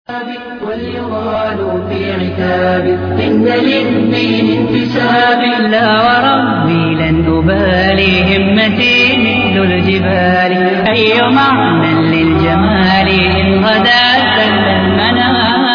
واليغال في عتاب إن للدين انتساب لا وربي لن أبالي همتي مثل الجبال أي معنى للجمال إن غدا سل المنام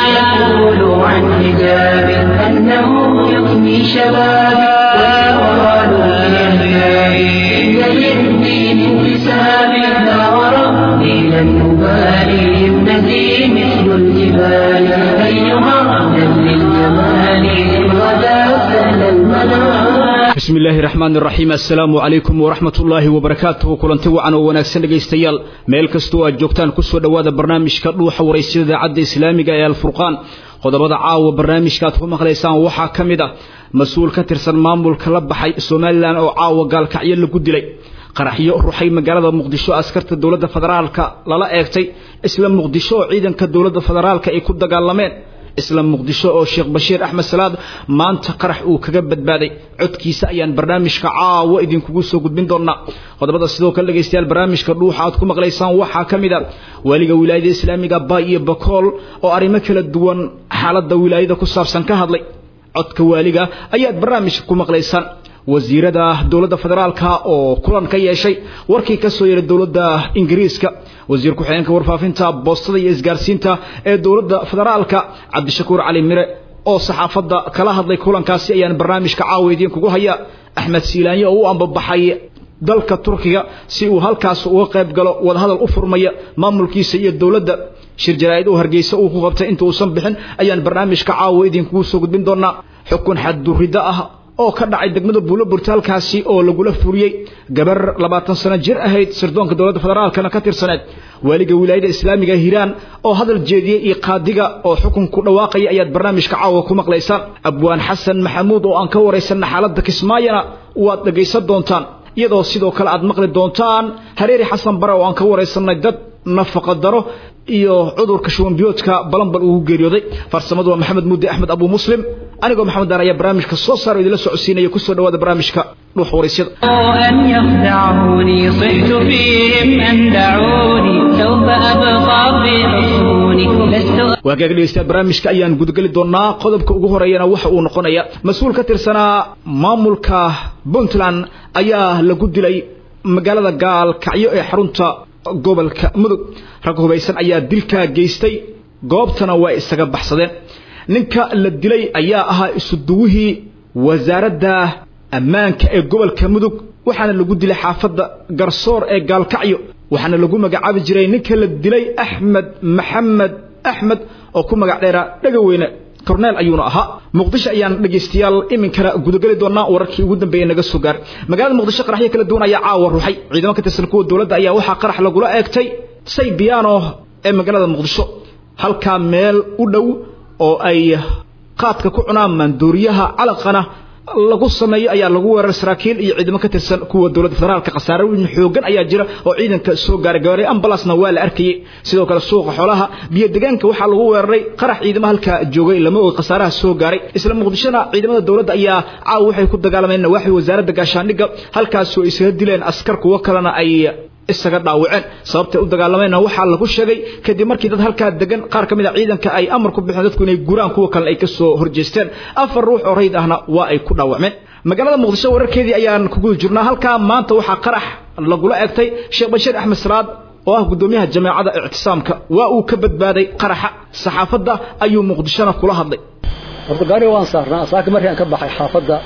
فليقولوا عن حجاب أنه يغني شبابي واليغال في عتاب إن للدين انتساب لا وربي لن أبالي همتي مثل الجبال أيها أهلا للجمال إن غدا سهل المنام bismi illaahi raxmaan iraxiim assalaamu calaykum waraxmat ullaahi wabarakaatuhu kulanti wacan oo wanaagsan dhegaystayaal meel kastoo aad joogtaan kusoo dhowaada barnaamijka dhuuxa waraysyada idaacadda islaamiga ee alfurqaan qodobada caawa barnaamijka aad ku maqlaysaan waxaa ka mid ah mas-uul ka tirsan maamulka la baxay somalilan oo caawa gaalkacyo lagu dilay qaraxyo ruxay magaalada muqdisho askarta dowladda federaalka lala eegtay isla muqdisho oo ciidanka dowladda federaalka ay ku dagaalameen isla muqdisho oo sheekh bashiir axmed salaad maanta qarax uu kaga badbaaday codkiisa ayaan barnaamijka caawa idinkugu soo gudbin doonaa qodobada sidoo kale dhegaystayaal barnaamijka dhuuxa aad ku maqlaysaan waxaa ka mid a waaliga wilaayada islaamiga baay iyo bakool oo arrimo kala duwan xaaladda wilaayada ku saabsan ka hadlay codka waaliga ayaad barnaamijka ku maqlaysaan wasiirada dowladda federaalka oo kulan ka yeeshay warkii ka soo yeeray dowladda ingiriiska wasiir ku-xigeenka warfaafinta boostada iyo isgaarsiinta ee dowladda federaalka cabdishakuur cali mire oo saxaafadda kala hadlay kulankaasi ayaan barnaamijka caawa idinkugu haya axmed siilaanyo oo u ambabaxay dalka turkiga si uu halkaas uga qayb galo wadahadal u furmaya maamulkiisa iyo dowladda shir jaraa'id oo hargeysa uu ku qabtay inta uusan bixin ayaan barnaamijka caawa idinkugu soo gudbin doonaa xukun xaddurriddo ah oo ka dhacay degmada buulo burtaalkaasi oo lagula furiyey gabar labaatan sano jir ahayd sirdoonka dowladda federaalkana ka tirsaneed waaliga wilaayada islaamiga hiiraan oo hadal jeediyey iyo qaadiga oo xukun ku dhawaaqaya ayaad barnaamijka caawa ku maqlaysaan abwaan xasan maxamuud oo aan ka waraysanna xaaladda kismaayana waad dhegaysan doontaan iyadoo sidoo kale aad maqli doontaan hareeri xasan bare oo aan ka waraysanay dad nafaqa daro iyo cudurka shubanbiyoodka balanbal ugu geeriyooday farsamadu waa maxamed mudde axmed abu muslim anigoo maxamed daar ayaa barnaamijka soo saaro idinla socodsiinaya kusoo dhawaada barnaamijka dhuux waraysyada أن يخدعوني صحت فيهم أن دعوني سوف أبقى في حصوني لست waagaga dhegeystayaal barnaamijka ayaan gudageli doonaa qodobka ugu horeeyana waxa uu noqonaya mas-uul ka tirsanaa maamulka puntland ayaa lagu dilay magaalada gaalkacyo ee xarunta gobolka mudug rag hubaysan ayaa dilkaa geystay goobtana waa isaga baxsadeen ninka la dilay ayaa ahaa isuduwihii wasaaradda ammaanka ee gobolka mudug waxaana lagu dilay xaafadda garsoor ee gaalkacyo waxaana lagu magacaabi jiray ninka la dilay axmed maxamed axmed oo ku magac dheeraa dhegaweyne corneel ayuuna ahaa muqdisho ayaan dhegaystayaal iminkana gudageli doonaa wararkii ugu dambeeyey naga soo gaar magaalada muqdisho qaraxyo kala duwan ayaa caawa ruxay ciidamo ka tirsan kuwa dowladda ayaa waxaa qarax lagula eegtay say biyaano ee magaalada muqdisho halkaa meel u dhow oo ay qaadka ku cunaan maandooriyaha calaqana lagu sameeyo ayaa lagu weerar saraakiil iyo ciidamo ka tirsan kuwa dowladda federaalka khasaare weyn xoogan ayaa jira oo ciidanka soo gaaray gaaray ambalaasna waa la arkayay sidoo kale suuqa xoolaha biyo deegaanka waxaa lagu weeraray qarax ciidamo halkaa joogay lama og khasaaraha soo gaaray isla muqdishona ciidamada dowladda ayaa caawa waxay ku dagaalameen nawaaxi wasaaradda gaashaandhigga halkaasoo isaga dileen askar kuwo kalena ay isaga dhaawaceen sababtay u dagaalameenna waxaa lagu sheegay kadib markii dad halkaa degan qaar ka mid a ciidanka ay amar ku bixeen dadku inay guraan kuwa kalena ay ka soo horjeesteen afar ruux oo rayd ahna waa ay ku dhaawacmeen magaalada muqdisho wararkeedii ayaan ku guda jirnaa halkaa maanta waxaa qarax lagula eegtay sheekh bashiir axmed salaad oo ah guddoomiyaha jameecada ictisaamka waa uu ka badbaaday qaraxa saxaafadda ayuu muqdishona kula hadlay horta gaariga waan saarnaa saaka markii aan ka baxay xaafadda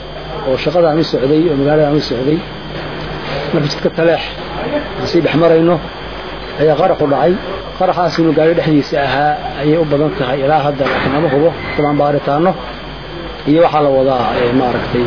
oo shaqada aan u socday oo magaalada aan u socday markii jidka taleex aan sii dhex marayno ayaa qaraxu dhacay qaraxaas inuu gaari dhexdiisa ahaa ayay u badan tahay ilaa hadda laakiin lama hubo dabaan baaritaano iyo waxaa la wadaa maaragtay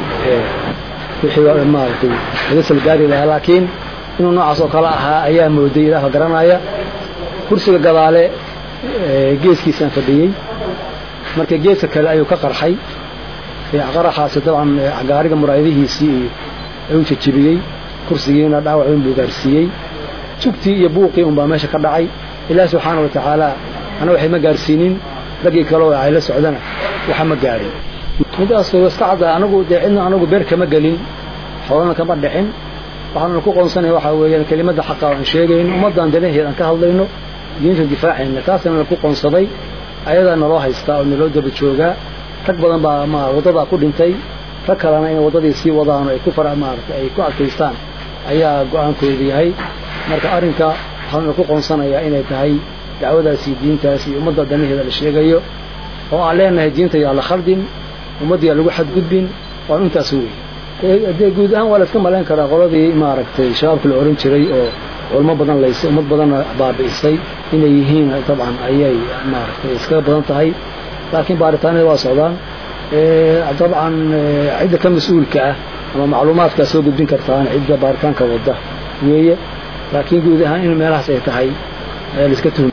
wixii maaragtay laga salgaari lahaa laakiin inuu noocaas oo kale ahaa ayaa mooday ilaaha garanaya kursiga gadaale geeskiisaan fadhiyey marka geeska kale ayuu ka qarxay qaraxaasi dabcan gaariga muraayadihiisii ayuu jajebiyey kursigiina dhaawac weyn buu gaarsiiyey jugtii iyo buuqii unbaa meesha ka dhacay ilaahi subxaana wa tacaala ana waxay ma gaarsiinin raggii kale oo ay la socdana waxa ma gaadhin midaas iska cadda anagu dee cidna anagu beer kama gelin xoolana kama dhicin waxaanu ku qoonsanaya waxaa weeyaan kelimadda xaqa aan sheegayno ummaddan danaheed aan ka hadlayno diinta difaacayna taasna ku qoonsaday ayadaa naloo haystaa oo naloo daba joogaa rag badan baa ma waddadaa ku dhintay rag kalena inay waddadii sii wadaan oo ay ku fara maaragtay ay ku adkaystaan ayaa go-aankoodu yahay marka arrinka waxaana ku qoonsanayaa inay tahay dacwadaasi diintaas iyo ummadda danaheeda la sheegayo oo aan leenahay diinta yaa la khaldin ummaddiyaa lagu xadgudbin waan intaas wey dee guud ahaan waa la iska malayn karaa qoladii maaragtay shabaabka la ohan jiray oo culmo badan laysay ummad badanna baabi'isay inay yihiin dabcan ayay maaragtay iskaga badan tahay laakiin baaritaanada waa socdaan dabcan cidda ka mas-uulka ah ama macluumaadkaa soo gudbin kartaan cidda baaritaanka wadda weeye laakiin guud ahaan in meelahaas ay tahay ayaa la iska tuhum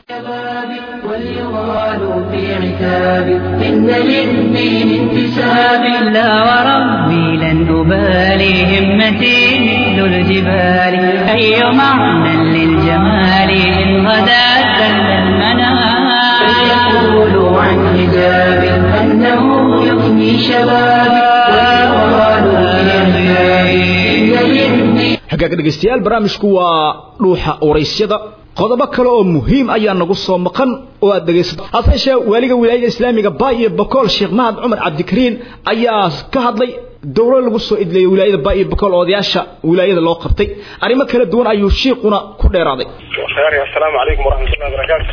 وليغال في عتاب إن للدين انتساب لا وربي لن أبالي همتي مثل الجبال أي معنى للجمال إن غدا سل المنام فليقولوا عن حجاب أنه يفني شبابي وليغال في عتاب إن للدين hagaaga dhegaystayaal barnaamijku waa dhuuxa waraysyada qodobo kale oo muhiim ayaa nagu soo maqan oo aad dhegaysato hase yeeshee waaliga wilaayada islaamiga baay iyo bokool sheekh mahad cumar cabdikariin ayaa ka hadlay dowlo lagu soo idleeyay wilaayada baay iyo bokool odayaasha wilaayada loo qabtay arrimo kala duwan ayuu shiiquna ku dheeraaday asalaamu calaykum waraxmatullahi wabarakaatu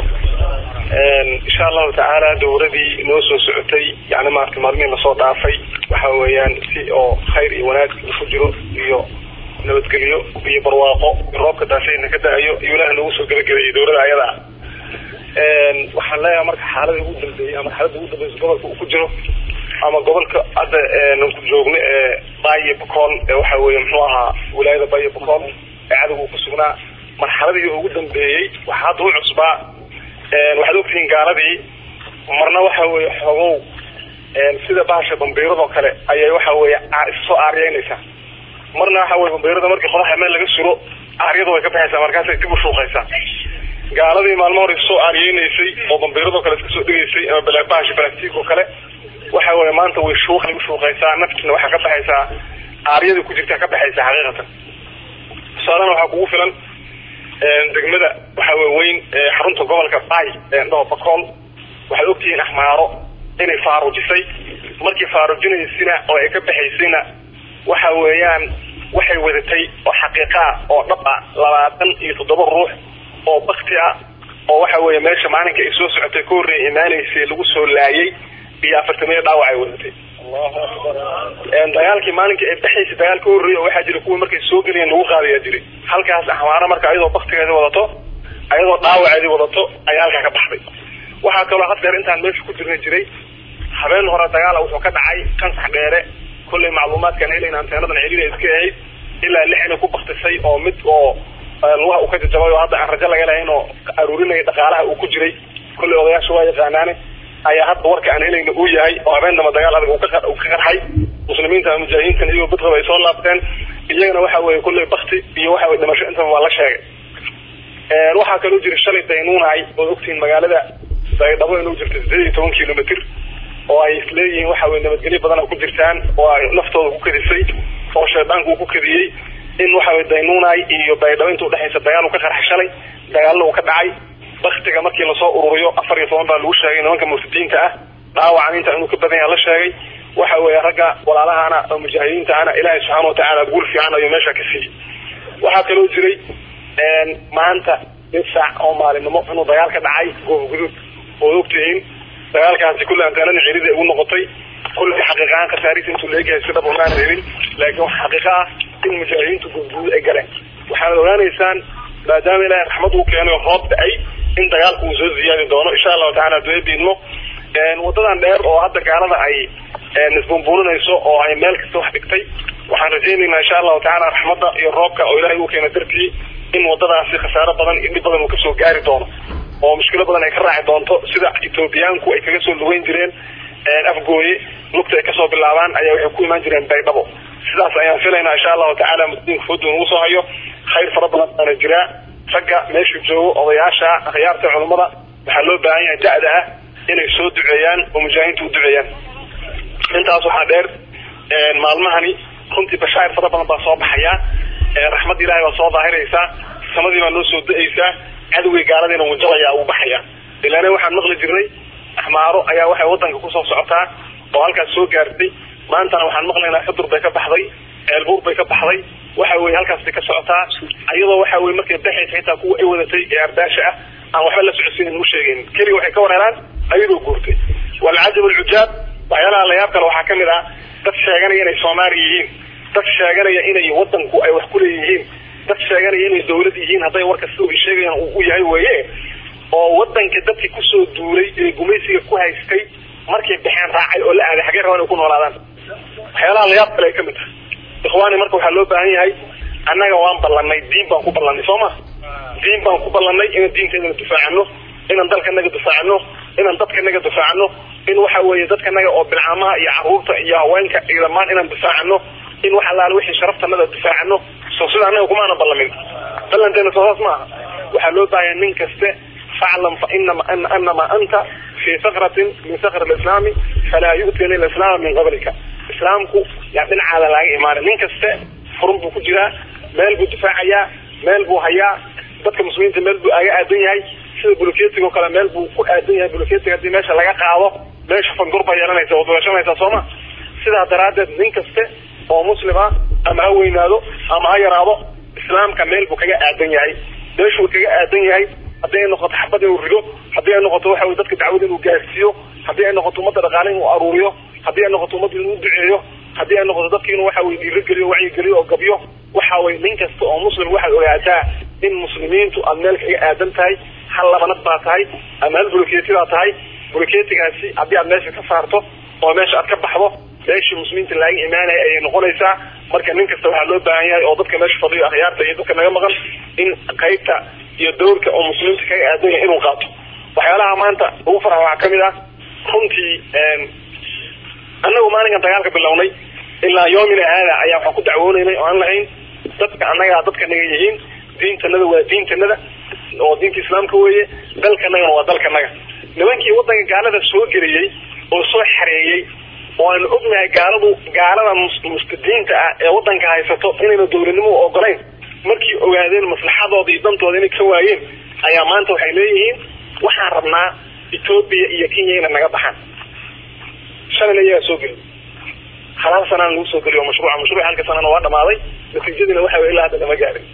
insha allahu tacaala dowladii noo soo socotay yani maarata maalmihii lasoo dhaafay waxa weeyaan si oo khayr iyo wanaag ku jiro iyo nabadgelyo iyo barwaaqo roobka daafeena ka da-ayo iyo ilaah noogu soo gebagabeeyey dowlada ayada ah waxaan leeyahay marka xaalada ugu dambeeyey ama xaalada ugu dambeysa gobolka uu ku jiro ama gobolka hadda aan ku joogno ee baayo bakool ee waxa weeye muxuu ahaa wilaayada baayo bakool ee cadowga uu ku sugnaa marxaladii ugu dambeeyey waxaa hadda u cusbaa waxaad ogtihiin gaaladii marna waxa weeye xogow sida bahasha bambiiradoo kale ayay waxa weeye issoo aaryeynaysaa marna waxa weye bambiirada markii qodaxa meel laga suro aaryada way ka baxaysaa markaasay dib u shuuqaysaa gaaladii maalmo hore soo aariyeynaysay oo bambiiradoo kale iska soo dhigaysay ama bahasha balactiig oo kale waxa weye maanta way shuuqay u shuuqaysaa naftiina waxaa ka baxaysaa aaryadii ku jirtaa ka baxaysaa xaqiiqatan tusaalena waxaa kugu filan degmada waxa weye weyn xarunta gobolka bay eendhaho bakool waxaad ogtihiin axmaaro inay faarujisay markii faarujinaysina oo ay ka baxaysayna waxa weeyaan waxay wadatay oo xaqiiqa ah oo dhab ah labaatan iyo toddoba ruux oo bakti ah oo waxa weeye meesha maalinka ay soo socotay ka horreeya imaanaysay lagu soo laayay iyo afartamiyo dhaawac ay wadatay dagaalkii maalinkii ay baxaysay dagaal ka horreeya oo waxaa jira kuwii markay soo gelayeen lagu qaadayaa jiray halkaas axmaaro marka ayadoo baktigeedii wadato ayadoo dhaawaceedii wadato ayaa halkaa ka baxday waxaa kaloo had dheer intaan meesha ku jirna jiray habeen hore dagaala wuxuu ka dhacay kansax dheere kollay macluumaadkaan helayn anteenadan celida iska ahayd ilaa lix inay ku baktisay oo mid oo lugaha uu ka jajabay oo hadda aan rajo laga lahayn oo aruurinaya dhaqaalaha uu ku jiray kollay odayaasha waa yaqaanaane ayaa hadda warka aan helayna uu yahay oo habeen damba dagaal adag uu ka qarxay muslimiinta mujaahidiintan iyagoo badqaba ay soo laabteen iyagana waxa weeye kollay bakti iyo waxa weye dhimasho intaba waa la sheegay waxaa kaloo jira shalay daynuunahay ood ogtihiin magaalada baydhabo inuu jirta sideed iyo toban kilomitr oo ay isleeyihiin waxa weye nabadgelyo badan ku jirtaan oo ay naftooda ku kadisay oo shaydaanku uu ku kadiyey in waxa weye daynuunay iyo baydhabo inta udhexaysa dagaal uu ka qarxay shalay dagaalna uu ka dhacay baktiga markii lasoo ururiyo afar iyo toban baa lagu sheegay nimanka murtadiinta ah dhaawacan inta inuu ka badan yaha la sheegay waxa weeye ragga walaalahana oo mujaahidiinta ahna ilaahay subxaana watacaala guul fiican ayuu meesha ka siiyey waxaa kaloo jiray maanta mid saac oo maalinimo inuu dagaal ka dhacay goob guduud oo ogtihiin dagaalkaasi kulle anteenada cirida ugu noqotay kulle xaqiiqahaan khasaarisa intuu leegyahay si dhab umaan helin laakiin waxa xaqiiqa ah in mujaahidiintu goobguduud ay galeen waxaad ogaanaysaan maadaama ilaahay raxmad uu keenay oo roob da-ay in dagaalku uu soo ziyaadi doono insha allahu tacala haduu ebiidmo wadadan dheer oo hadda gaalada ay isbunbuuninayso oo ay meel kasta wax dhigtay waxaan rajaynaynaa insha allahu tacala raxmadda iyo roobka oo ilaahay uu keena dartii in wadadaasi khasaaro badan iyo dhib badan uu kasoo gaari doono oo mushkilo badan ay ka raaci doonto sida etoobiyaanku ay kaga soo lugeyn jireen afgooye lugta ay kasoo bilaabaan ayaa waxay ku imaan jireen baydhabo sidaas ayaan filaynaa insha allahu tacala muslimiinka foodu nagu soo hayo khayr fara badan baana jiraa ragga meeshu joogo odayaasha akhyaarta culummada waxaa loo baahan yahay da-da ah inay soo duceeyaan oo mujaahidiinta u duceeyaan intaas waxaa dheer maalmahani runtii bashaa'ir fara badan baa soo baxaya raxmad ilahay baa soo daahiraysaa samadii baa noo soo da-aysaa cadowgii gaaladiina wuu jabaya uu baxaya ilaana waxaan maqli jirnay axmaaro ayaa waxay wadanka kusoo socotaa oo halkaas soo gaartay maantana waxaan maqlaynaa xudur bay ka baxday ceelbuur bay ka baxday waxa weye halkaas bay ka socotaa iyadoo waxa weye markay baxaysa xitaa kuwa ay wadatay ee ardaasha ah aan waxba la socodsiinin u sheegaynin keliga waxay ka wareeraan ayadoo guurtay walcajab alcujaab waxyaalaha layaab kale waxaa kamid ah dad sheeganaya inay soomaali yihiin dad sheeganaya inay wadanku ay wax kuleeyihiin dad sheeganaya inay dawlad yihiin hadday warka sida ay sheegayaan uu u yahay weye oo wadanka dadkii kusoo duulay ee gumaysiga ku haystay markay baxeen raacay oo la aaday xagee rabaan ay ku noolaadaan waxyaalaha layaab kale ay kamid tahay ikhwaani marka waxaa loo baahan yahay annaga waan ballanay diin baan ku ballanay soo ma diin baan ku ballanay inaan diinteedana difaacano inaan dalkanaga difaacano inaan dadkanaga difaacano in waxa weeye dadkanaga oo bilcaamaha iyo caruurta iyo haweenka iyo dhammaan inaan difaacano in wax allaale wixii sharaftanada difaacano soo sida annaga kumaana ballamin ballanteena soo saas maaha waxaa loo baahaya nin kaste faclam fa inama anama anta fi sakratin min sakr alislaami falaa yu'tina alislaama min qablika islaamku yaa dhinacaada laaga imaanay nin kaste furun buu ku jiraa meel buu difaacayaa meel buu hayaa dadka muslimiinta meel buu aga aadan yahay sida buluketiga oo kale meel buu ku aadan yahay buluketiga haddii meesha laga qaado meesha fangur baa yeelanaysa oo dulashanaysa sooma sidaa daraaddeed nin kaste oo muslima ama ha weynaado ama ha yaraado islaamka meel buu kaga aadan yahay meeshuu kaga aadan yahay haddii ay noqoto xabad inuu rido haddii ay noqoto waxa weye dadka dacwada inuu gaarsiiyo haddii ay noqoto ummadda dhaqaale inuu aruuriyo haddii ay noqoto ummadda inuu duceeyo haddii ay noqoto dadki inuu waxa weye dhiirogeliyo wacyigeliyo oo gabyo waxa weye nin kasta oo muslim waxaad ogaataa in muslimiintu aad meel kaga aadan tahay hal labanad baa tahay ama hal buluketi baa tahay buluketigaasi haddii aad meesha ka saarto oo meesha aad ka baxdo meeshii muslimiinta laaga imaanaya ayay noqonaysaa marka nin kasta waxaa loo baahan yahay oo dadka meesha fadhiyo akhyaarta iyo dadka naga maqan in qaybta iyo dawrka oo muslimiinta kaga aadan yahay inuu qaato waxyaalaha maanta ugu farxa waxaa kamid ah runtii annagu maalinkan dagaalka bilownay ilaa yoomina haada ayaa waxaan ku dacwoonaynay oo aan lahayn dadka annagaa dadka naga yihiin diintanada waa diintanada oo diinta islaamka weeye dalkanagana waa dalkanaga nimankii wadanka gaalada soo geliyey oo soo xareeyey oo aan ognahay gaaladu gaalada mustadiinta ah ee wadanka haysato inayna dawladnimo ogolayn markii ogaadeen maslaxadooda iyo dantooda inay ka waayeen ayaa maanta waxay leeyihiin waxaan rabnaa etoobiya iyo kenya inay naga baxaan shalayna iyagaa soo geli halaal sanaan lagu soo geliyo mashruuca mashruuc halka sanana waa dhamaaday natiijadiina waxa wey ilaa hadda lama gaarin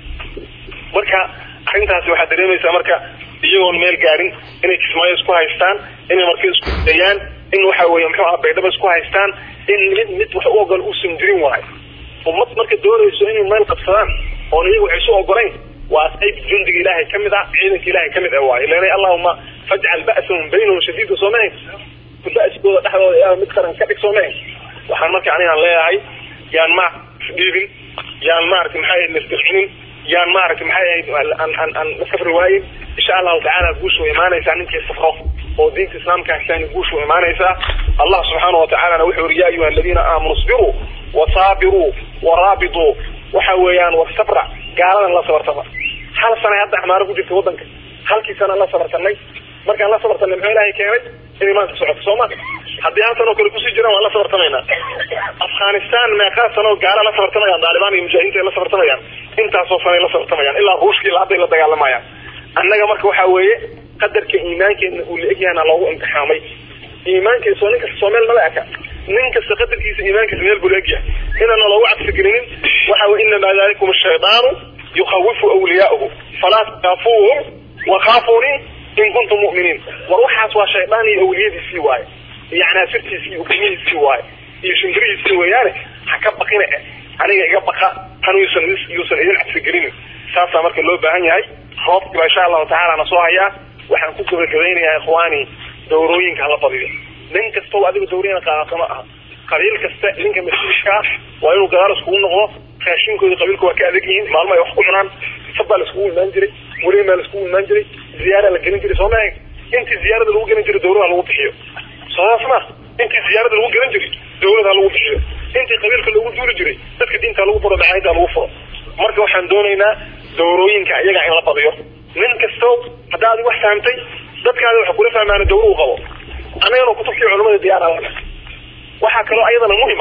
marka arrintaasi waxaad dareemaysaa marka iyagoon meel gaarin inay kismaayo isku haystaan inay marka isku dayaan in waxa weeye muxuu aha baydhaba isku haystaan in mid mid wax u ogol uusan jirin waayo ummad marka doonayso inay meel qabsadaan oon iyagu wax isu ogolayn waa qayb jundiga ilaahay kamid ah ciidanka ilaahay kamid ah waayo leena allahuma fajcal ba'sahum baynahum shadiida soo mahayn ba'skooda dhexdooda yaa mid qaran ka dhig soo mahayn waxaan marka anigaan leeyahay yaan ma isdhiibin yaan maaragtay maxay ahayd nastircinin yaan maaragtay maxay ahayd aan aan aan la safri waayin insha allahu tacaala guushu way imaanaysaa ninkii safro oo diinta islaamka haystaan guushu way imaanaysaa allah subxaanahu watacaalana wuxuu yiri yaa ayuha aladiina aamanuu isbiruu wasaabiruu waraabituu waxa weeyaan war sabra gaaladan la sabartama hal sanay hadda axmaaro ku jirta wadanka halkii sanaan la sabartanay markaan la sabartanay muxuu ilaahay keenay inay maanta socoto soo ma haddii hal sanoo kale kusii jiraan waan la sabartamaynaa afghanistan meeqaa sanoo gaala la sabartamayaan daalibaan iyo mujaahidiinta ay la sabartamayaan intaasoo sanay la sabartamayaan ilaa ruushka ilaa hadday la dagaalamayaan annaga marka waxa weeye qadarka iimaankeena uu la egyahana loogu imtixaamay iimaankiisa oo nin kasta soo meel mala eka nin kasta qadarkiisa iimaankiisa meel buu la egyahay inaana loogu cabsigelinin waxa weye inamaa dalikum ashaydaanu yukawifu awliyaa'uhu falaa takaafuuhum wakaafuunii in kuntum mu'miniin war waxaas waa shaydaan iyo awliyadiisii waaye iyo canaasirtiisii iyo ukimihiisii waaye iyo shimbirihiisii weeyaane ha ka baqina eh aniga iga baqa tan yuusan yuusan idin cabsigelinin saasaa marka loo baahan yahay roobkiiba insha allahu tacaala na soo hayaa waxaan ku gabagabeynayaa ikhwaani dawrooyinka hala badiyo nin kastoo adiga dawriyana qaadato ma aha qabiil kasta ninka mas-uulkaa waa inuu gadaal iskugu noqdo raashinkooda qabiilku waa ka adag yihiin maalmo ay wax ku cunaan sab baa la iskugu imaan jiray weliba maa la iskugu imaan jiray ziyaara la gelin jiray soo maha intii ziyaarada lagu gelin jiray dawlada lagu bixiyo soosaas ma intii ziyaarada lagu gelin jiray dawlada lagu bixiyo intii qabiilka lagu duuli jiray dadka diinta lagu furo dacaayada lagu furo marka waxaan doonaynaa dawrooyinka iyaga in la badiyo nin kasto haddaa adig wax fahamtay dadkaada waxa kula fahmaana dawra u qabo annagana kutubkii culamada diyaara lana waxaa kaloo ayadana muhima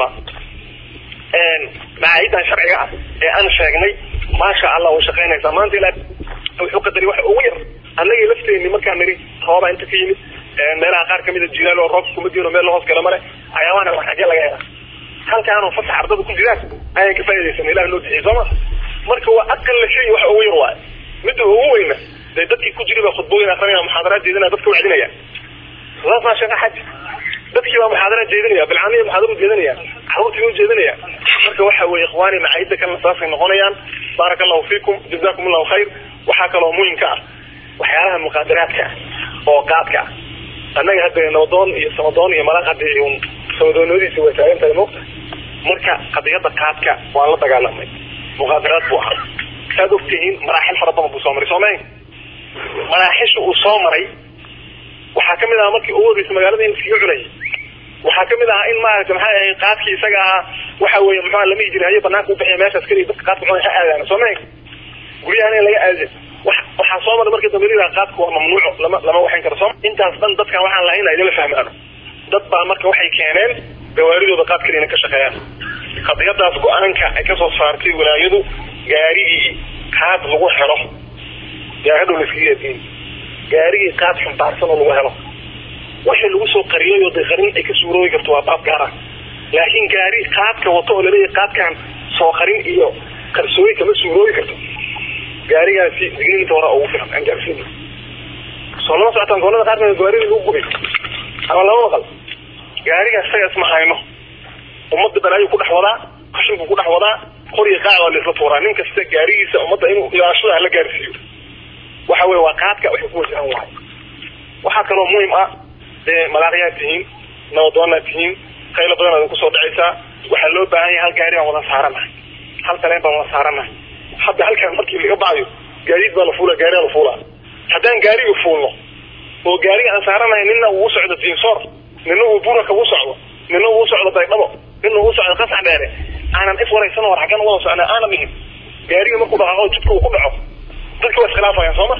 macaahidan sharciga ah ee aan sheegnay maasha allah way shaqaynaysaa maanta ilaa wuxuu qadari waxa ugu yar annagii lafteenni markaan nidhi roobaa inta ka yimid meelaha qaar kamida jilaal oo roobka kuma diino meel lahoos gala male ayaamaana wax xagee laga helaa halkaanoo fasax ardada ku jiraan ayaan ka faa'idaysana ilaah noo bixiyay sooma marka waa aqalla shay wax ugu yar waay midda ugu weyna dee dadkii ku jiri baa khudbooyin akrinaya muxaadaraad jeedinaya dadka wacdinaya saas maa sheekha xaj dadkii baa muxaadaraad jeedinaya bilcaaniya muxaadara ujeedinaya caruurtii u jeedinaya marka waxa weeye ikhwaani macaayidda kalena saasay noqonayaan baaraka allahu fiikum jazakum allahu khayr waxaa kaloo muhimka ah waxyaalaha muqaadaraadka ah oo qaadka ah annaga hadda nabadoon iyo samadoon iyo malaq hadda un samadoonimadiisa way taagan tahay moogta marka qadiyada qaadka waan la dagaalamay muqaadaraad buu ahaa saad ogtihiin maraaxil fara badan buu soo maray soo mayn maraaxisha uu soo maray waxaa kamid ahaa markii ugu horreysay magaalada in iskaga cunayay waxaa kamid ahaa in maaragta maxay ahayd qaadkii isaga ahaa waxa weeye muxua lama ijiri hayo banaanka ubixiya meeshaas keliya dadka qaadka cunay ha aadaan soo mayn guryahan in laga aadin waxaa soo maray markii dambe lidaa qaadku waa mamnuuco lama lama waxayn karo soo intaas dhan dadkan waxaan lahayn in idinla fahmaano dad baa marka waxay keeneen gawaaridooda qaad keliya inay ka shaqeeyaan qadiyadaas go-aanka ay kasoo saartay walaayadu gaarigii qaad lagu helo yaa hadhow laiskaga adiin gaarigii qaad xumbaarsan oo lagu helo wixii lagu soo qariyay oo de qarin ay ka suuroobi karto waa baab gaar ah laakiin gaari qaadka wato oo laleeyahay qaadkan soo qarin iyo qarsooyi kama suuroobi karto gaarigaasi digniinta hore ugu filan aan gaarsiin soo lama socotaan gobolada qaarkood gawaarida lagu gubay ama lama maqal gaariga isaga isma hayno ummadda balaayu ku dhex wadaa qashinku ku dhex wadaa qoriga qaac waa laisla tuuraa nin kasta gaarigiisa ummadda inuu ilaashada hala gaarsiiyo waxa weye waa qaadka waxay ku wajahan wahay waxaa kaloo muhim ah dee malaaqyaad tihiin nabadoonaad tihiin qaylo badan aad kusoo dhacaysaa waxaa loo baahan yahay hal gaari baan wada saaranahay hal dareen baan wada saaranahay hadda halkan markii laga bacyo gaadiid baa la fuula gaariyaa la fuulaa haddaan gaariga fuulno oo gaariga aan saaranahay nina uu socdo diinsoor nina uu buraka u socdo nina uu socdo baydhabo nina uu socdo qasax dheere aanan is waraysan war xaggan wada socna aanan dhihin gaariga markuu dhaqaaqo jidka uu ku dhaco dadka waa iskhilaafayaan sooma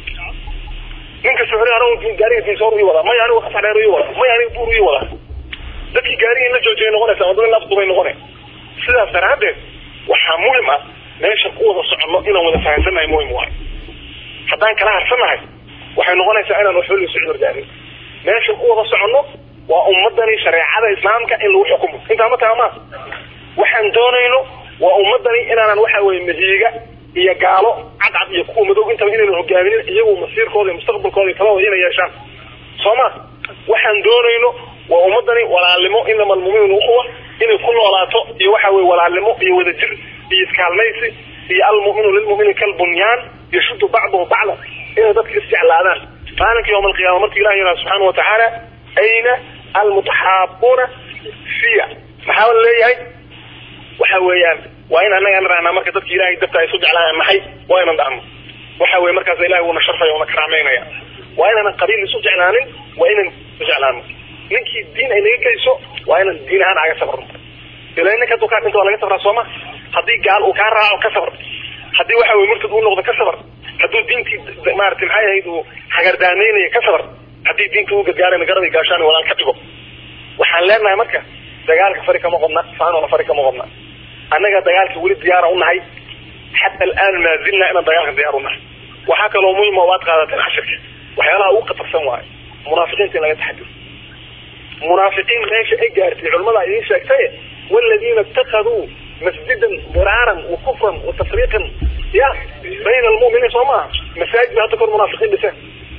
ninka soxri anigu gaariga diinsoor ii wadaa maya anigu qasax dheer ii wadaa maya anigu buur ii wadaa dadkii gaariga in la joojiyay noqonaysa ama dad nafdubay noqone sidaas daraaddeed waxaa muhim ah meesha ku wada soconno inaan wada fahansannahay muhim waay haddaan kala harsannahay waxay noqonaysaa inaan waxba la socdo ordaanin meesha ku wada soconno waa ummadani shareecada islaamka in lagu xukumo intaa ma taama waxaan doonayno waa ummadani inaanan waxa weye mahiiga iyo gaalo cadcad iyo kuwa madow intaba inaynan hogaaminin iyagu masiirkooda iyo mustaqbalkooda iyo talahooda inay yeeshaan soo ma waxaan doonayno waa ummadani walaalnimo inama almuminuun ukhuwa inay ku noolaato iyo waxa weye walaalnimo iyo wadajir iyo iskaalmaysi iyo almuminu lilmumini kalbunyaan yashudu bacduhu bacda inay dadka isjeclaadaan maalinka yawma alqiyama marka ilahi yihah subxaana watacaala ayna almutaxaabuuna fiya maxaa la leeyahay waxa weeyaan waa in anaga rahnaa marka dadka ilahay dabta ay isu jeclaayaan maxay waa inan dhahno waxa weye markaas ilahay uuna sharfaya una karaameynaya waa inaanan qabiil isu jeclaanin waa inan isu jeclaano ninkii diin ay naga geyso waa inan diin ahaan aga sabrno ila ninka haduu kaa dhinto waa laga sabraa sooma haddii gaal uu kaa raaco ka sabr haddii waxa weye murtad uu noqdo ka sabr hadduu diintii maarata maxay ahayd uu hagardaameynayo ka sabr haddii diinta uu gargaarayna garabay gaashaan walaal ka dhigo waxaan leenahay marka dagaalka fari kama qodna faanona fari kama qodna annaga dagaalka weli diyaara unahay xata alaan maa zilna inaan dagaalka diyaar unahay waxaa kaloo muhima waad qaadateen cashirka waxyaalaha ugu khatarsan waayo munaafiqiinta in laga taxadiro munaafiqiin meesha ay gaartay culamada idiin sheegtay والذين اتخذوا مسجدا ضرارا وكفرا وتفريقا يا بين المؤمنين سوما مساجد هذا كل منافقين بس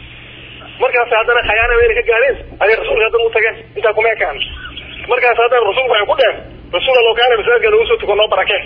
markaas haddana khayaana weyn ka gaareen ay rasuulka hadan u tageen intaa kuma ekaan markaas haddana rasuulku waxay ku dheen rasuul allo kaana masaajidka nagu soo tuko noo barakee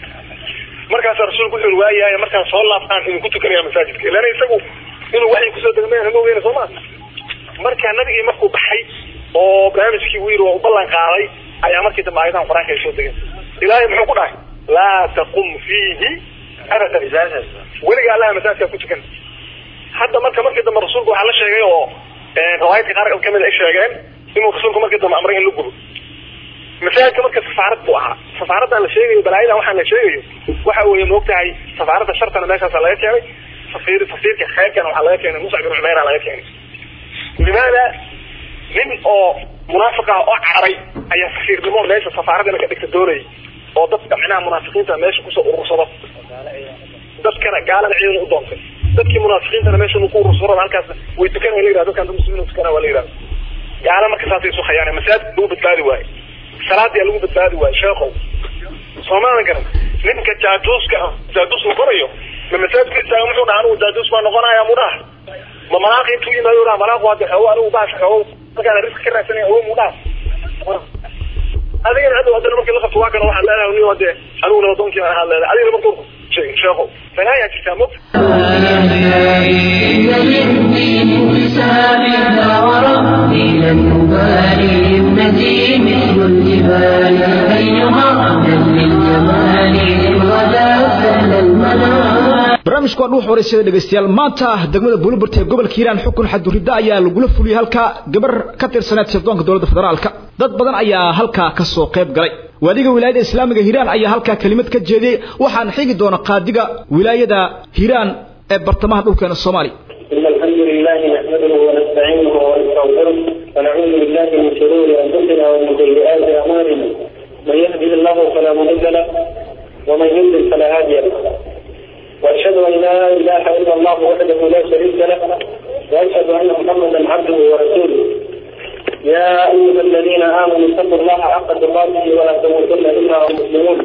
markaas rasuulku wuxuu waayahay markaan soo laabtaan idinku tukanaya masaajidka ilana isagu inuu waxay kusoo degmeen ma weyna sooma marka nabigii markuu baxay oo barnaamijkii uu yiri waa u ballan qaaday ayaa markii dambe aayadahan qur-aanka ay soo degeen ilaahay muxuu ku dhahay laa taqum fiihi abadan weliga allaha masaajidka ku tukan hadda marka markii dambe rasuulku waxaa la sheegay oo riwaayadka qaar kamid ay sheegeen inuu rasuulku markii dambe amray in la gubo masaajidka marka safaarad buu ahaa safaaraddan la sheegayo balaayadan waxaan la sheegayo waxa weeye moogtahay safaaradda shartana meeshaasa laga keenay safiir safiirka khayrkana waxaa laga keenay muscab bin cumeyra laga keenay limaada nin oo munaafiq ah oo caray ayaa safiirnimo meesha safaaradana ka dhigta doonayay oo dadka micnaha munaafiqiinta meesha kusoo urursado dadkana gaalada ciidan u doontay dadkii munaafiqiintana meesha lagu urursurada halkaas way tukanaya la yidhahda dadkan muslimiin tukana waa la yidhahda gaala marka saasay isu khayaan masaajid lagu badbaadi waaye salaadii lagu badbaadi waaye sheekow soomaalan garan ninka jaajuuska ah jaajuus uu qorayo ma masaajidka istaaga muxuu dhaha anigu jaajuus baa noqonaya muu dhaha ma malaaqi intuu yimaado dhaha malaaqu hadda xoogo anigu baasha xoogo markaan riska ka raadsanaya awo muu dhaha adigana hadda haddana markii la qabto waa kana waxaad leedahay nin hade anigu nabadoonkii ahaa leedahay adigana markuu sheeko falaayaa jirtaa mog إن للدين انتساب لا وربي لن أبالي همتي مثل الجبال أيها أهلا للجمال إن غدا سهل المنام barnaamijku waa dhuux horeysada dhegaystayaal maanta degmada buuliburt ee gobolka hiiraan xukun xadurida ayaa lagula fuliyey halka gabar ka tirsaneed sirdoonka dowladda federaalka dad badan ayaa halkaa ka soo qayb galay waadiga wilaayada islaamiga hiiraan ayaa halkaa kelimad ka jeediyey waxaana xigi doona qaadiga wilaayada hiiraan ee bartamaha dhulkeena soomaaliya إن الحمد لله نحمده ونستعينه ونستغفره ونعوذ بالله من شرور أنفسنا ومن سيئات أعمالنا من يهده الله فلا مضل له ومن يضلل فلا هادي له وأشهد أن لا إله إلا الله وحده لا شريك له وأشهد أن محمدا عبده ورسوله يا أيها الذين آمنوا اتقوا الله حق تقاته ولا تموتن إلا ومسلمون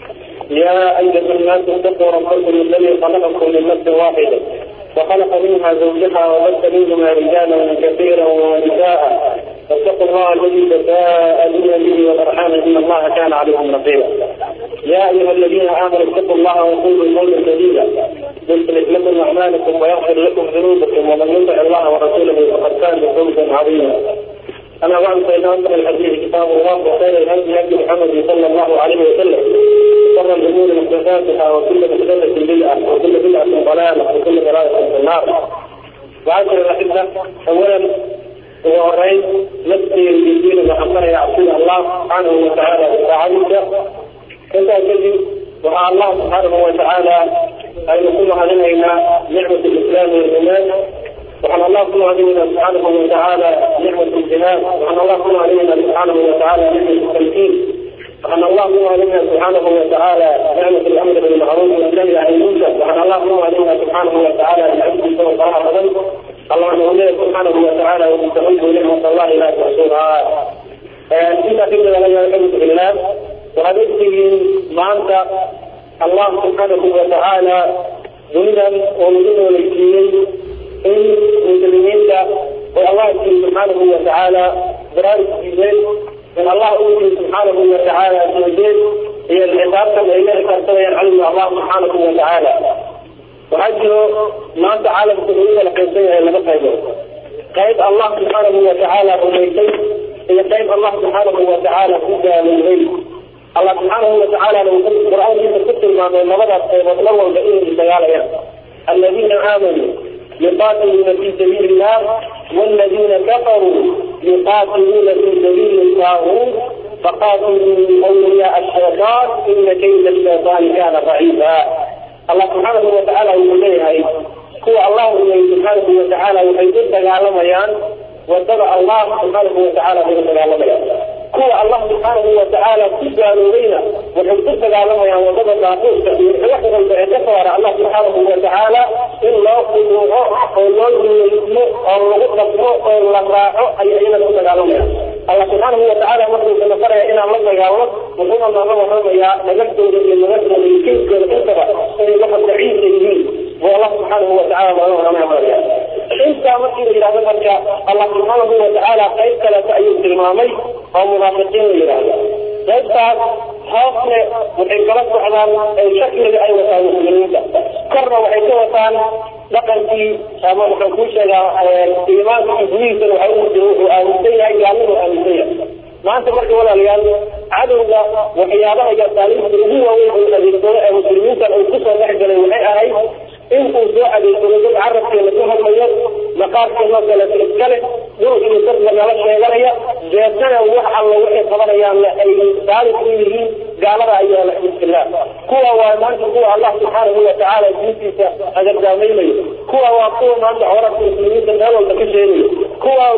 يا أيها الناس اتقوا ربكم الذي خلقكم من نفس واحدة وخلق منها زوجها وبث منهما رجالا كثيرا ونساء فاتقوا الله الذي تساءلون به والارحام ان الله كان عليكم رقيبا يا ايها الذين امنوا اتقوا الله وقولوا قولا سديدا يصلح لكم اعمالكم ويغفر لكم ذنوبكم ومن يطع الله ورسوله فقد كان فوزا عظيما اما بعد فان اصدق الحديث كتاب الله وخير الهدي هدي محمد صلى الله عليه وسلم شر الامور محدثاتها وكل محدثه بدعه وكل بدعه ضلاله وكل ضلاله في النار وعشر الاحبه اولا وهرين نفسي بالدين وحقنا يعصي الله سبحانه وتعالى وتعالى انت الذي ومع الله سبحانه وتعالى ان يكون علينا نعمه الاسلام والايمان وعن الله كل علينا سبحانه وتعالى نعمة الجهاد وعن الله كل علينا سبحانه وتعالى نعمة التمكين وعن الله كل علينا سبحانه وتعالى نعمة الأمر بالمعروف والنهي عن المنكر وعن الله كل علينا سبحانه وتعالى العبد والطاعة فضل اللهم وليه سبحانه وتعالى ومن تعود نعمة الله لا تحصوها انت في لا يحبك بالله وهذا ما انت الله سبحانه وتعالى ذنبا ومدن ولكيين in muslimiinta oo allah jiri subxaanahu watacaala baraarug siiyeen in allah uu jiri subxaanahu watacaala soojeed iyo xisaabtan ay la xisaabtanayaan cadowga allah subxaanahu watacaala waxaa jiro maanta caalamku uu kala qaybsan yahay laba qaybood qayb allah subxaanahu watacaala rumaysay iyo qayb allah subxaanahu watacaala ku gaaloobay allah subxaanahu watacaalana wuxuu qur-aankiisa ku tilmaamay labadaas qaybood mar walba inay dagaalayaan aladiina aamanuu يقاتلون في سبيل الله والذين كفروا يقاتلون في سبيل الطاغوت فقاتلوا اولياء الشيطان ان كيد الشيطان كان ضعيفا الله سبحانه وتعالى يقول لها هو الله سبحانه وتعالى وحيث دغالميان واتبع الله سبحانه وتعالى في دغالميان هو الله سبحانه وتعالى كجالوا بينا وحيث دغالميان وضد الناقوس وحيث الكفار الله سبحانه وتعالى in loo quduuco oo loo duleysmo oo lagu dhaqmo oo la raaco ayay iyada ku dagaalamayaan allah subxaanahu watacaala markuu sana faraya inaan la dagaalno wuxuuna nooga warramayaa nagagdooda iyo nagagdooda iyo keyskooda intaba inay waxa daciifka yihiin buu allah subxaanahu watacaala nooga warramaya intaa markii la yidhahdo marka allah subxaanahu watacaala qayb kaleeto ayuu tilmaamay oo munaafiqiin la yidhaahdo qaybtaas hoosne waxay kala socdaan shakliga ay wataan muslimiinta korna waxay ka wataan dhaqankii ama waxaan kuu sheegaa iimaanka gudihiisana waxa ugu jira wuxuu aaminsan yahay gaalnimu aaminsan yahay maanta marka walaalayaal cadowga waxyaabaha iyo taalimta ugu waaweyn uu adeegsado ee muslimiintan uu kusoo dhex galay waxay ahayd in uu soo adeegsado dad carabkeena ku hadlayo maqaarkeedoo kaleeto iskale dhul iyo dad lagala sheeganaya deetana wax alla waxay qabanayaanna ay saalix u yihiin gaalada ayaa la xibtillah kuwa waa maanta kuwa allah subxaanahu watacaala diintiisa agargaamaynayo kuwa waa kuwa maanta horarka muslimiinta meel walba ka sheegayo kuwa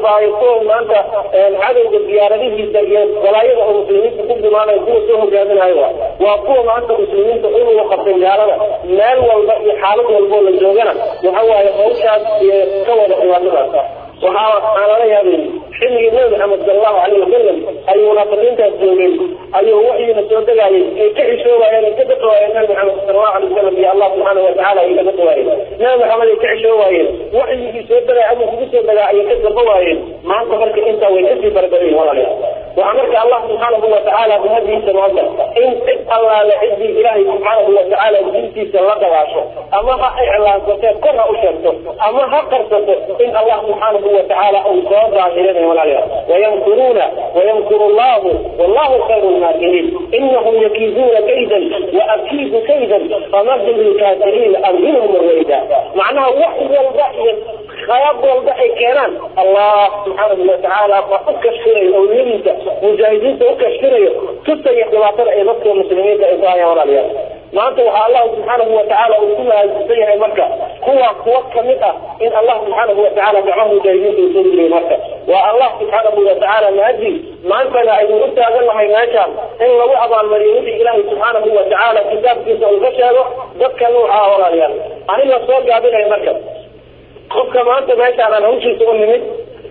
waaye kuwa maanta cadowga diyaaradihiisa iyo balaayada oo muslimiinta ku gumaanayo kuwa soo hogaaminayo waa waa kuwa maanta muslimiinta unuga qabtay gaalada meel walba iyo xaalad walboo la joogana waxa waaye hawshaas iyo ka wada dhibaatadaas waxaa aan lala yaabay xilligii nabi maxamed sal allahu alayh wasalam ayuu munaafiqiintaas joogeen ayuu waxyiina soo degaayay ay ka xishoowaayeen ay ka daqawaayeen nabi maxamed sal allahu alay wasalam iyo allah subxaana watacaala ay ka daqawaayeen nabi maxamed ay ka xishoowaayeen waxyigii soo degay ama kugu soo degaa ayay ka daba waayeen maanta marka intaa way kasii barbadayin walaalayaal waxaa marka allah subxaanahu watacaala umadiisa maanta in cid allaale ciddii ilaahay subxaanahu watacaala diintiisa la dabaasho ama ha iclaansatee kor ha u sheegto ama ha qarsato in allah subxaanahu watacaala uu soo daahirinayo walaalayaal wayamkuruuna wayamkuru allahu wallahu khayru lmaakiriin inahum yakiiduuna kaydan waakiidu kaydan famahil lilkaafiriina amhilhum ruwayda macnaha wax walba iyo khayab walba ay keenaan allah subxaanahu watacaala waa u kashfinayo awliyadiisa mujaahidiinta u kashfinayo tusaya dhibaatada ay dadka muslimiinta ay ku hayaan walaalayaal maanta waxaa allah subxaanahu watacaala uu ku mahadsan yahay marka kuwa kuwa kamid ah in allah subxaanahu watacaala gacmaha mujaahidiinta uu soo geliyay marka waa allah subxaanahu watacaala mahadi maantana aynu u taagan nahay meeshaan in lagu abaalmariyo wixii ilaahay subxaanahu watacaala kitaabkiisa uu ka sheego dadka nuucaa walaalayaal aniga soo gaabinaya marka qofka maanta meeshaan aan hawshiisa u nimid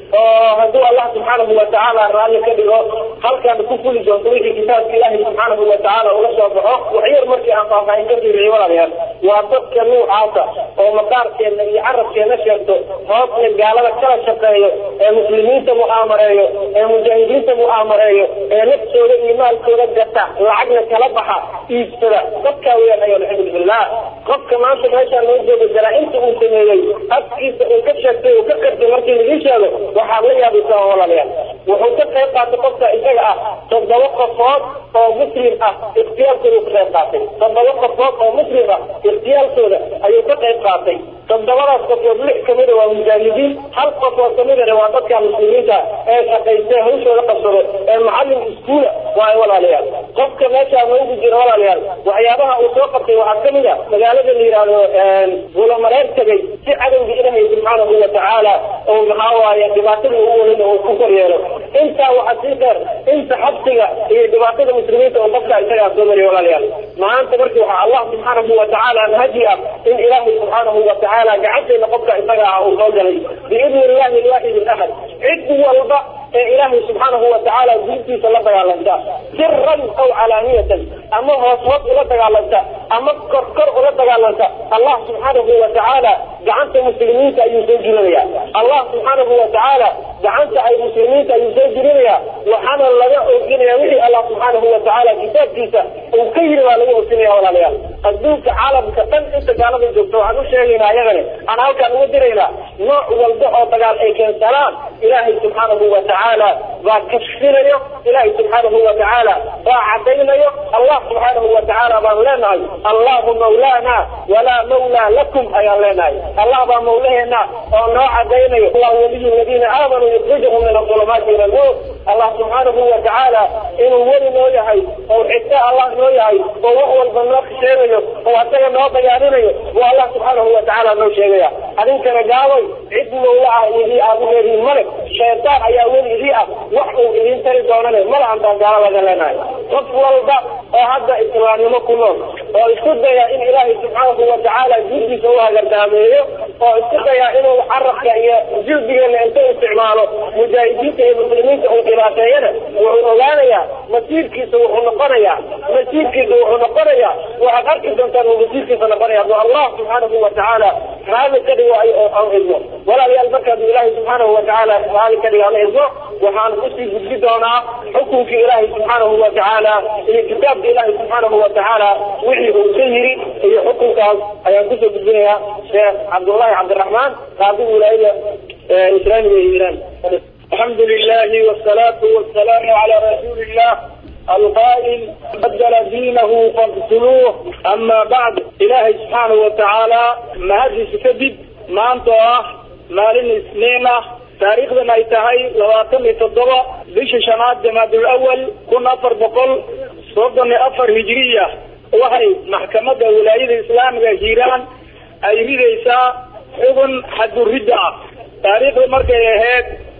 oo hadduu allah subxaanahu watacaala raalli ka dhigo halkaan ku fuli doonto wixii kitaabka ilaahay subxaanahu watacaala uga soo baxo waxyar markii aan faahfaahin ka fiiriyo walaalayaal waa dadka nuucaasa oo maqaarkeena iyo carabkeena sheegto hoosna gaalada kala shaqeeyo ee muslimiinta mu'aamareeyo ee mujaahidiinta mu'aamareeyo ee naftooda iyo maalkooda gata lacagna kala baxa iibsada dadkaa weyaan ayo alxamdu billah qofka maanta meeshaan loo jooga jaraa-inta uu sameeyey afkiisa uu ka sheegtay uu ka qartay markii laii sheego waxaad la yaabaysaa walaalayaal wuxuu ka qayb qaatay qofka isaga ah toddoba qofood oo muslim ah ikhtiyaalkooda ka qayb qaatay toddoba qofood oo muslim ah ikhtiyaalkooda ayuu ka qayb qaatay toddobadaas qofood lix kamida waa mujaahidiin hal qofood kamidana waa dadka muslimiinta ee shaqaystay hawshooda qabsado ee macalin iskuula waayo walaalayaal qofka meeshaa noogu jira walaalayaal waxyaabaha uu soo qabtay waxaa kamid a magaalada la yidhaahdo bulamareer tegay si cadowga ilaahay subxaanahu watacaala oo maxaa waaye dhibaatada ugu weyn uu ku kor yeelo intaa waxaa sii dheer inta xabsiga iyo dhibaatada muslimiinta oo qofka isagaa soo mariya walaalayaal maanta markii waxaa allah subxaanahu watacaala mahadi ah in ilaahay subxaanahu watacaala gacanteena qofka isaga ah uu soo galay biidni illahi alwaxid alahad cid walba ee ilaahay subxaanahu watacaala diintiisa la dagaalanta siran aw calaaniyatan ama hoos hoos ula dagaalanta ama kor kor ula dagaalanta allah subxaanahu watacaala gacanta muslimiinta ayuu soo jirinaya allah subxaanahu watacaala gacanta ay muslimiinta ayuu soo jirinaya waxaana laga ooginaya wixii allah subxaanahu watacaala kitaabkiisa uu ka yiri baa laga ooginaya walaalayaal adduunka caalamka dhan inta gaalada joogto waxaan u sheegaynaa ayagani aan halkaan uga diraynaa nooc walba oo dagaal ay keensanaan ilaahay subxaanahu watacaala baa kashfinayo ilaahay subxaanahu watacaala baa cadaynayo allah subxaanahu watacaala baan leenahay allahu mawlaana walaa mawlaa lakum ayaan leenahay allah baa mawlaheena oo noo cadaynayo allah waliyu aladiina aamanuu yukhrijuhum min adulumaati ila nuur allah subxaanahu watacaala inuu weli noo yahay oo xigta allah noo yahay oo wax walba noo sheegayo oo asaga noo bayaaninayo buu allah subxaanahu watacaala noo sheegaya adinkana gaabay cid mawla ah idii aad u leedihin male shaytaan ayaa weli idii ah wax uu idiin tari doonane mala antaan gaalo laga leenahay qof walba oo hadda islaamnimo ku nool oo isku daya in ilaahay subxaanahu watacaala diintiisa u hagardaameeyo oo isku daya inuu carabka iyo jildigeena inta isticmaalo mujaahidiinta iyo muslimiinta uu dhibaateeyana wuxuu ogaanayaa masiirkiisa wuxuu noqonayaa masiirkiisa wuxuu noqonayaa waxaad arki doontaan uu masiirkiisa noqonaya hadduu allah subxaanahu watacaala raali ka dhigo aan idmo walaalayaal markaadu ilaahay subxaanahu watacaala raali ka dhigo aan idmo waxaan kusii gudbi doonaa xukunkii ilaahay subxaanahu watacaala iyo kitaabka ilaahay subxaanahu watacaala wixii uu ka yiri iyo xukunkaas ayaan kusoo gudbinayaa sheekh cabdullahi cabdiraxmaan qaadi wilaayada islaamiga ee iiraan الحمد لله والصلاة والسلام على رسول الله القائل بدل دينه فاقتلوه أما بعد إلهي سبحانه وتعالى ما هذه سكدب ما أنت مالين اثنين taariikhdan ay tahay labaatan iyo toddoba bisha shanaad jamaadul awal kun afar boqol soddon iyo afar hijiriya waxay maxkamadda wilaayada islaamiga hiiraan ay ridaysaa xubun xaduridda ah taariikhda markay ahayd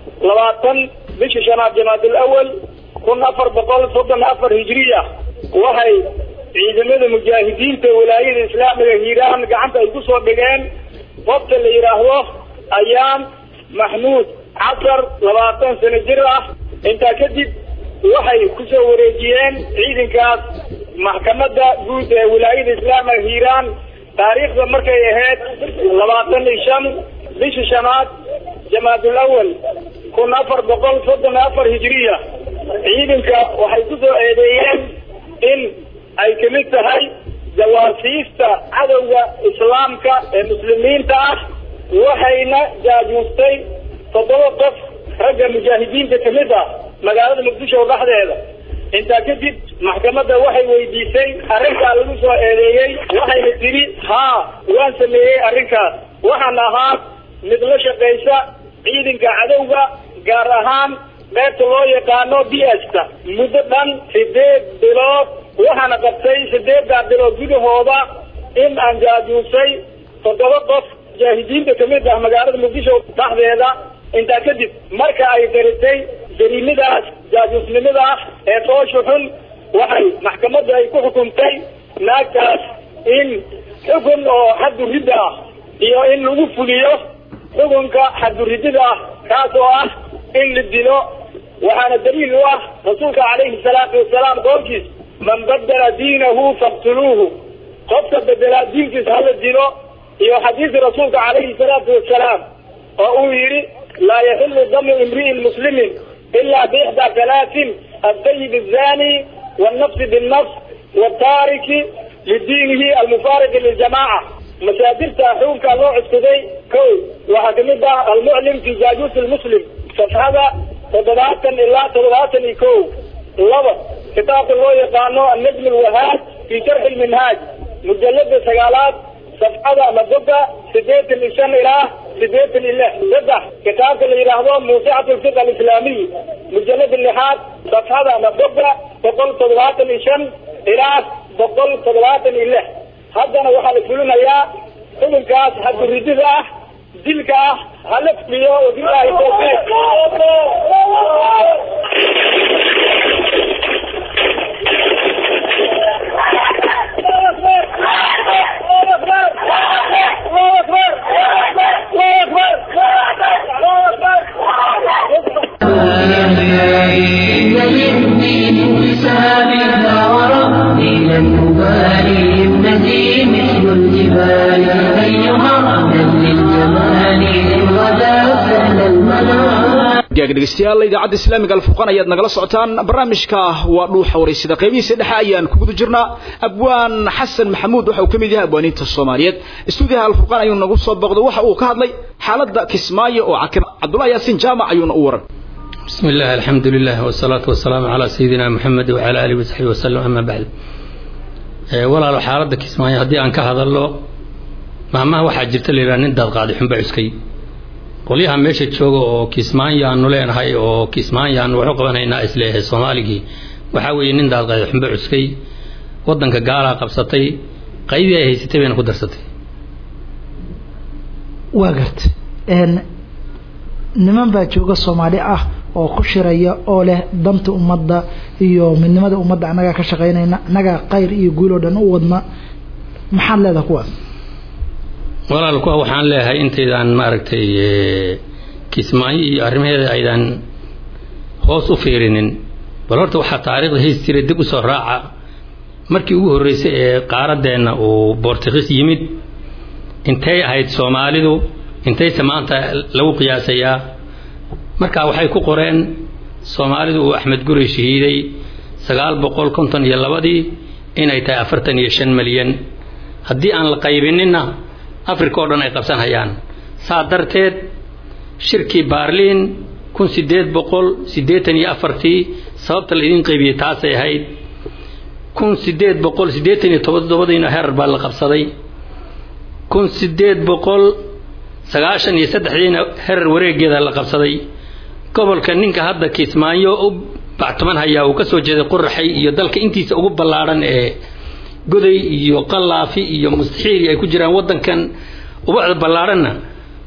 labaatan bisha shanaad jamaadul awal kun afar boqol soddon afar hijriya waxay ciidamada mujaahidiinta walaayada islaamiga hiiraan gacanta ay kusoo dhigeen qofta la yidhaahdo ayaan maxmuud casar labaatan sano jir ah intaa kadib waxay kusoo wareejiyeen ciidankaas maxkamadda guud ee wilaayada islaamiga hiiraan taariikhda markay ahayd labaatan iyo shan bisha shanaad jamaadul awal kun afar boqol soddon afar hijriya ciidanka waxay kusoo eedeeyeen in ay kamid tahay jawaasiista cadowga islaamka ee muslimiinta ah waxayna jaajuustay toddoba qof ragga mujaahidiinta kamid ah magaalada muqdisho dhexdeeda intaa kadib maxkamadda waxay weydiisay arrinkaa lagu soo eedeeyey waxayna tidhi haa waan sameeyey arrinkaas waxaan ahaa mid la shaqaysa ciidanka cadowga gaar ahaan qaybta loo yaqaano b sta muddo dhan sideed bilood waxaana qabtay sideeddaa bilood gudahooda in aan jaajuusay toddoba qof mujaahidiinta kamid ah magaalada muqdisho dhexdeeda intaa kadib marka ay daritay jariimadaas jaajuusnimada ah ee foosha xun waxay maxkamadda ay ku xukuntay naagtaas in xukun oo xadduridda ah iyo in lagu fuliyo xukunka xadduridida ah kaas oo ah in la dilo waxaana daliil u ah rasuulka calayhi salaatu wasalaam qoolkiis man badala diinahu faqtuluuhu qofka bedelaa diinkiisa hala dilo iyo xadiisi rasuulka calayhi salaatu wasalaam oo uu yidhi laa yaxilu damu imri'in muslimin ila biixdaa talaatin altayib azani wannafsi binnafs wataariki lidiinihi almufaariqi liljamaca masaadirta xukunkaa loo cuskuday ko waxaa kamid ah almuclim fi jaajuus lmuslim safxada toddobaatan ilaa toddobaatan iyo ko laba kitaabka loo yaqaano annajm alwahaad fi sharxi lminhaaj mujalada sagaalaad safxada ama boga sideetan iyo shan ilaa sideetan iyo lix saddex kitaabka la yidhaahdo muusicat lfiq alislaamiy mujalada lixaad safxada ama boga boqol toddobaatan iyo shan ilaa boqol toddobaatan iyo lix haddana waxaa la fulinayaa xukunkaas xadguridida ah dilka ah hala fuliyo wabilaahi tawfiiq إن للدين حسابنا وربي لن نبالي ابنتي مثل الجبال أيها أهلا للجمال إن غدا سهل المنام gaag dhegeystayaal idaacadda islaamiga alfurqaan ayaad nagala socotaan barnaamijka waa dhuuxa wareysida qaybihiisa dhexe ayaan ku guda jirnaa abwaan xasan maxamuud waxa uu ka mid yahay abwaaniinta soomaaliyeed istuudiyaha alfurqaan ayuu nagu soo booqday waxa uu ka hadlay xaaladda kismaayo oo cakir cabdullahi yaasiin jaamac ayuuna u waran بسم الله الحمد لله والصلاة والسلام على سيدنا محمد وعلى آله وصحبه وسلم أما بعد walaalo xaaladda kismaayo haddii aan ka hadalno maalmaha waxaa jirta la yidhaha nin daad qaaday xunba cuskay qolyaha meesha jooga oo kismaayo aanu leenahay oo kismaayo aanu waxu qabanaynaa isleeyahay soomaaligii waxaa weeye nin daad qaaday xunba cuskay waddanka gaalaa qabsatay qaydii ay haysatay bayna ku darsatay waa garta niman baa jooga soomaali ah oo ku shiraya oo leh danta ummadda iyo midnimada ummadda annagaa ka shaqaynayna annagaa qayr iyo guul oo dhan u wadna maxaad leedaha kuwaas walaal kuwa waxaan leeyahay intaydaan maaragtay kismaayo iyo arrimaheeda aydan hoos u fiirinin bal horta waxaa taariikhda hays jiray dib usoo raaca markii ugu horreysay ee qaaradeenna uu bortugiis yimid intay ahayd soomaalidu intayse maanta lagu qiyaasayaa marka waxay ku qoreen soomaalidu uu axmed gurey shahiiday sagaal boqol konton iyo labadii inay tahay afartan iyo shan malyan haddii aan la qaybininna africa oo dhan ay qabsan hayaan saa darteed shirkii baarliin kun sideed boqol siddeetan iyo afartii sababta la idin qaybiyey taasay ahayd kun sideed boqol siddeetan iyo todobadiina herar baa la qabsaday kun sideed boqol sagaashan iyo saddexdiina herar wareegeeda la qabsaday gobolka ninka hadda kismaayo u bactuman hayaa uu ka soo jeeday quraxay iyo dalka intiisa ugu ballaadhan ee goday iyo qalaafi iyo mustaxiiri ay ku jiraan waddankan ubucda ballaadhanna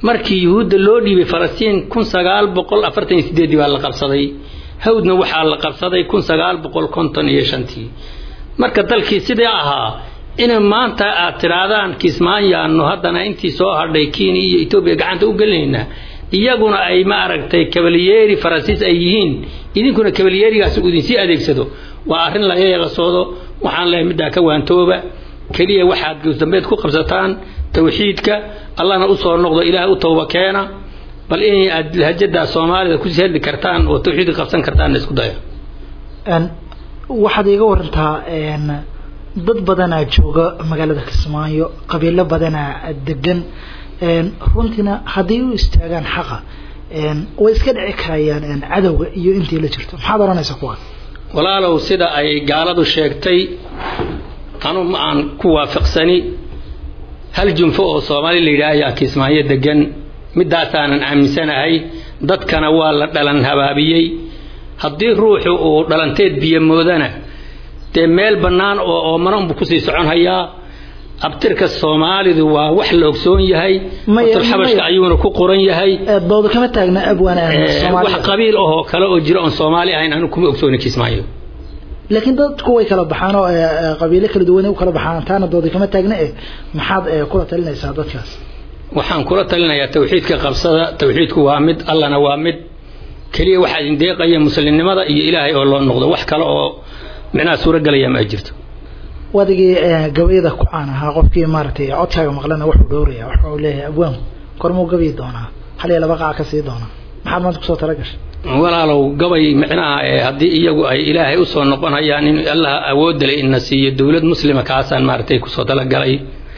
markii yuhuudda loo dhiibay falastiin kun sagaal boqol afartan iyo sideedii baa la qabsaday hawdna waxaa la qabsaday kun sagaal boqol konton iyo shantii marka dalkii sidii ahaa in maanta aad tidhaahdaan kismaayaanu haddana intii soo hadhay kenya iyo etoobiya gacanta u gelinaynaa iyaguna ay ma aragtay kabalyeeri faransiis ay yihiin idinkuna kabalyeerigaas uu idinsii adeegsado waa arrin laga yeelasoodo waxaan lehay middaa ka waantooba keliya waxaad goosdambeed ku qabsataan tawxiidka allahna usoo noqdo ilaahay u tooba keena bal in aad lahjada soomaalida kusii hadli kartaan oo tawxiidka qabsan kartaan isku daya waxaad iiga warantaa dad badanaa jooga magaalada kismaayo qabiilo badanaa degan runtiina hadday u istaagaan xaqa way iska dhici karayaan cadowga iyo intii la jirto maxaad odhanaysaa kuwa walaalow sida ay gaaladu sheegtay anu ma aan ku waafaqsani hal junfo oo soomaali la yidhaah ayaa kismaayo degan midaasaanan aaminsanahay dadkana waa la dhalan habaabiyey haddii ruuxu uu dhalanteed biyo moodana dee meel bannaan oo oomananbu kusii socon hayaa abtirka soomaalidu waa wax la ogsoon yahay xabashka ayuuna ku qoran yahay doodo kama taagna abwaan wax qabiil ahoo kale oo jira oon soomaali ahayn anu kuma ogsooni kismaayo laakiin dadku way kala baxaan oo qabiilo kala duwan u kala baxaan taana doodi kama taagna eh maxaad kula talinaysaa dadkaas waxaan kula talinayaa tawxiidka qabsada tawxiidku waa mid allana waa mid keliya waxaa idin deeqaya muslimnimada iyo ilaahay oo loo noqdo wax kale oo micnaha suuragelaya ma ay jirto wadigii gabayada ku caan ahaa qofkii maaragtay codkaaga maqlana wuxuu dhowraya wuxuu leeyahay abwaanku kormuu gabayi doonaa hal iyo laba qaac ka sii doonaa maxaad maanta kusoo talagashay walaalow gabay micnaha haddii iyagu ay ilaahay usoo noqon hayaan in allah awoodda le ina siiyo dowlad muslima kaasaan maaragtay kusoo talagalay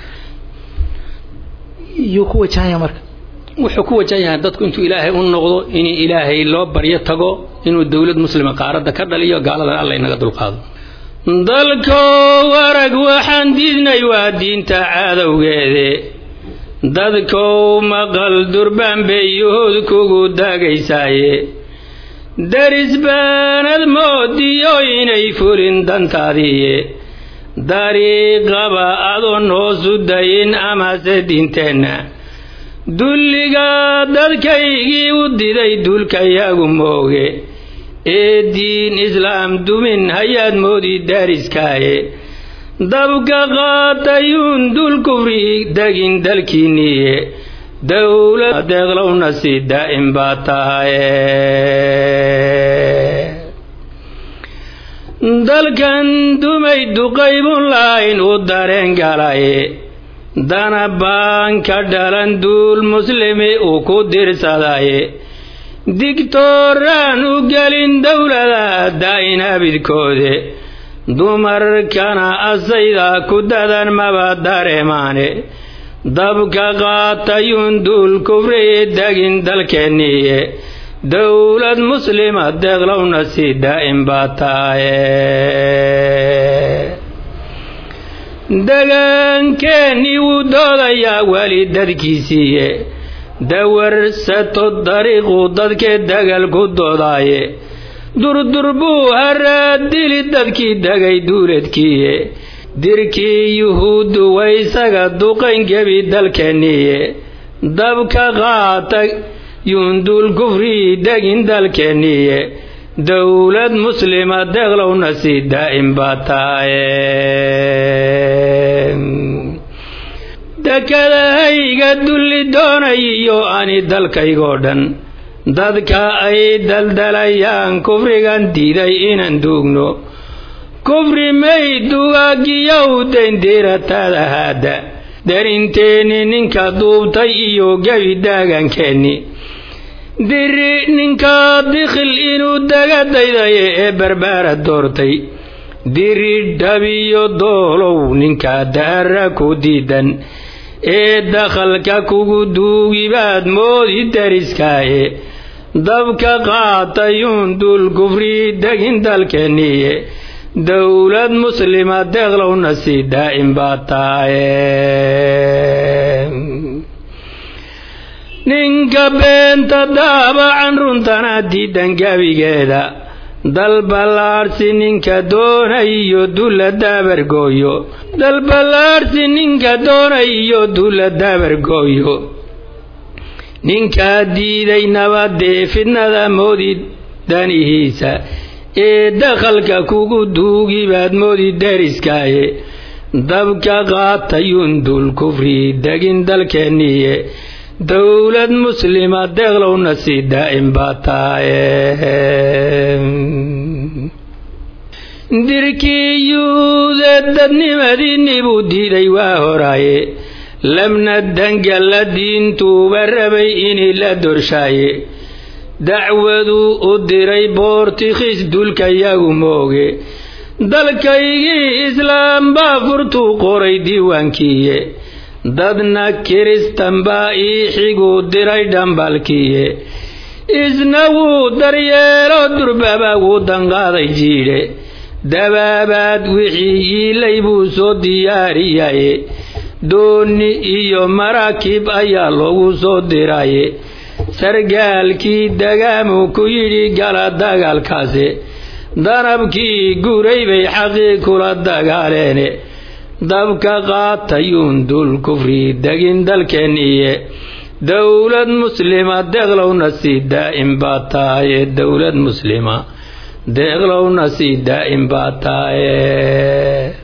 yuu ku wajahanya marka wuxuu ku wajahan yahay dadku intuu ilaahay u noqdo in ilaahay loo baryo tago inuu dowlad muslima qaaradda ka dhaliyo gaaladan alla inaga dulqaado dalkow arag waxaan diidnay waa diinta cadowgeede dadkow maqal durbaan bay yuhuud kugu daagaysaaye daris baanad moodiyo inay fulin dantaadiiye dariiqaba adoon hoosu dayin amase diinteenna dulliga dadkaygii u diday dulkayagu mooge ee diin islaam dumin hayaad moodi daariskaaye dabka qaatayuun dul kufri degin dalkiinniye dowlad deeqlowna si daa'im baa tahaye dalkan dumay duqaybun lahayn u dareen galaye dana baan ka dhalan duul muslimi uu ku dirsadaye digtooraan u gelin dowlada daa'in abidkoode dumarkana asayda ku dadan maba dareemaane dabka qaatayuun duul kufri degin dalkeenniye dowlad muslima deeqlowna si daa'im baa tahaye degaankeennii wuu doodayaa weli dadkiisiiye dawarsato dariiquu dadkee dagal ku doodaaye durdur buu haraadili dadkii degay duuladkiiye dirkii yuhuuddu waysaga duqayn gebi dalkeenniiye dabka qaata yuunduul kufrii degin dalkeenniiye dowlad muslima deeqlowna si daa'im baa tahaye dekadahayga dulli doonayiyo ani dalkaygoo dhan dadka ay daldalayaan kufrigan diiday inaan duugno kufri may dugaagiyow dayndiirataada haadda darinteenni ninka duubtay iyo gebi daagankeenni diri ninka dikhil inuu daga daydaye ee barbaara doortay diri dhabiyo doolow ninka daara ku diidan ee dakhalka kugu duugibaad moodi dariskaaye dabka qaatayuun dul kufri degin dalkeenniye dowlad muslima deeqlowna si daa'im baa tahaye ninka beenta daabacan runtana diidan gabigeeda dalballaarsi ninka doonayiyo dulla daabargooyo dalballaarsi ninka doonayiyo dulla daabargooyo ninkaa diiday nabadee fidnada moodi danihiisa ee dakhalka kugu duugi baad moodi deriskaaye dabka qaatayuun dul kufri degin dalkeenniye dowlad muslima deeqlowna si daa'im baa taaye dirkiyuude dadnimadiinni buu diiday waa horaaye labna dangalla diintuuba rabay inii la dorshaaye dacwaduu u diray boortikhiis dulka yagu mooge dalkaygii islaam baa furtuu qoray diiwaankiiye dadna kiristan baa ii xiguu diray dhambalkiiye isna wuu daryeelo durbaba wuu danqaaday jiidhe dabaabaad wixii yiilay buu soo diyaariyaye doonni iyo maraakiib ayaa loogu soo diraye sargaalkii dagaamuu ku yidhi gala dagaalkaase danabkii guray bay xaqii kula dagaaleene dabka qaatayuun dul kufri degin dalkeenniye dowlad muslima deeqlowna si daa'im baa tahaye dowlad muslima deeqlowna si daa'im baa tahaye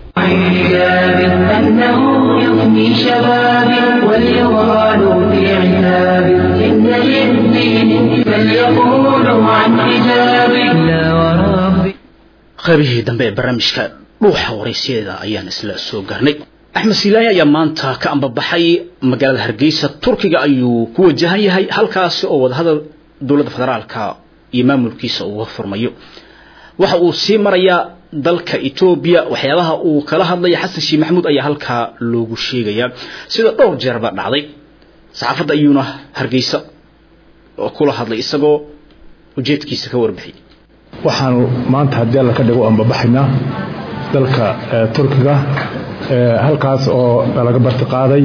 أنه يفني شبابي وليغالوا في عتابي إن للدين فليقولوا عن حجابي لا وربي qaybihii dambe ee barnaamijka dhuuxa waraysyada ayaan isla soo gaarnay axmed siilaahi ayaa maanta ka ambabaxay magaalada hargeysa turkiga ayuu ku wajahan yahay halkaasi oo wadahadal dowladda federaalka iyo maamulkiisa uga furmayo waxa uu sii marayaa dalka etoobiya waxyaabaha uu kala hadlaya xasan sheekh maxamuud ayaa halkaa loogu sheegayaa sida dhowr jeerba dhacday saxaafadda ayuuna hargeysa oo kula hadlay isagoo ujeedkiisa ka warbixiyay waxaanu maanta haddii alla ka dhigo ambabaxaynaa dalka turkiga halkaas oo laga bartiqaaday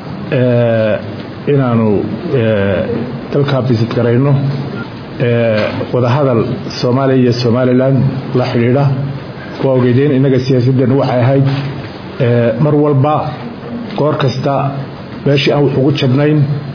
inaanu dalkaa bisid garayno wadahadal soomaaliya iyo somalilan la xidhiidha waa ogeydeen innaga siyaasadeennu waxay ahayd mar walba goor kasta meeshii aan wax ugu jabnayn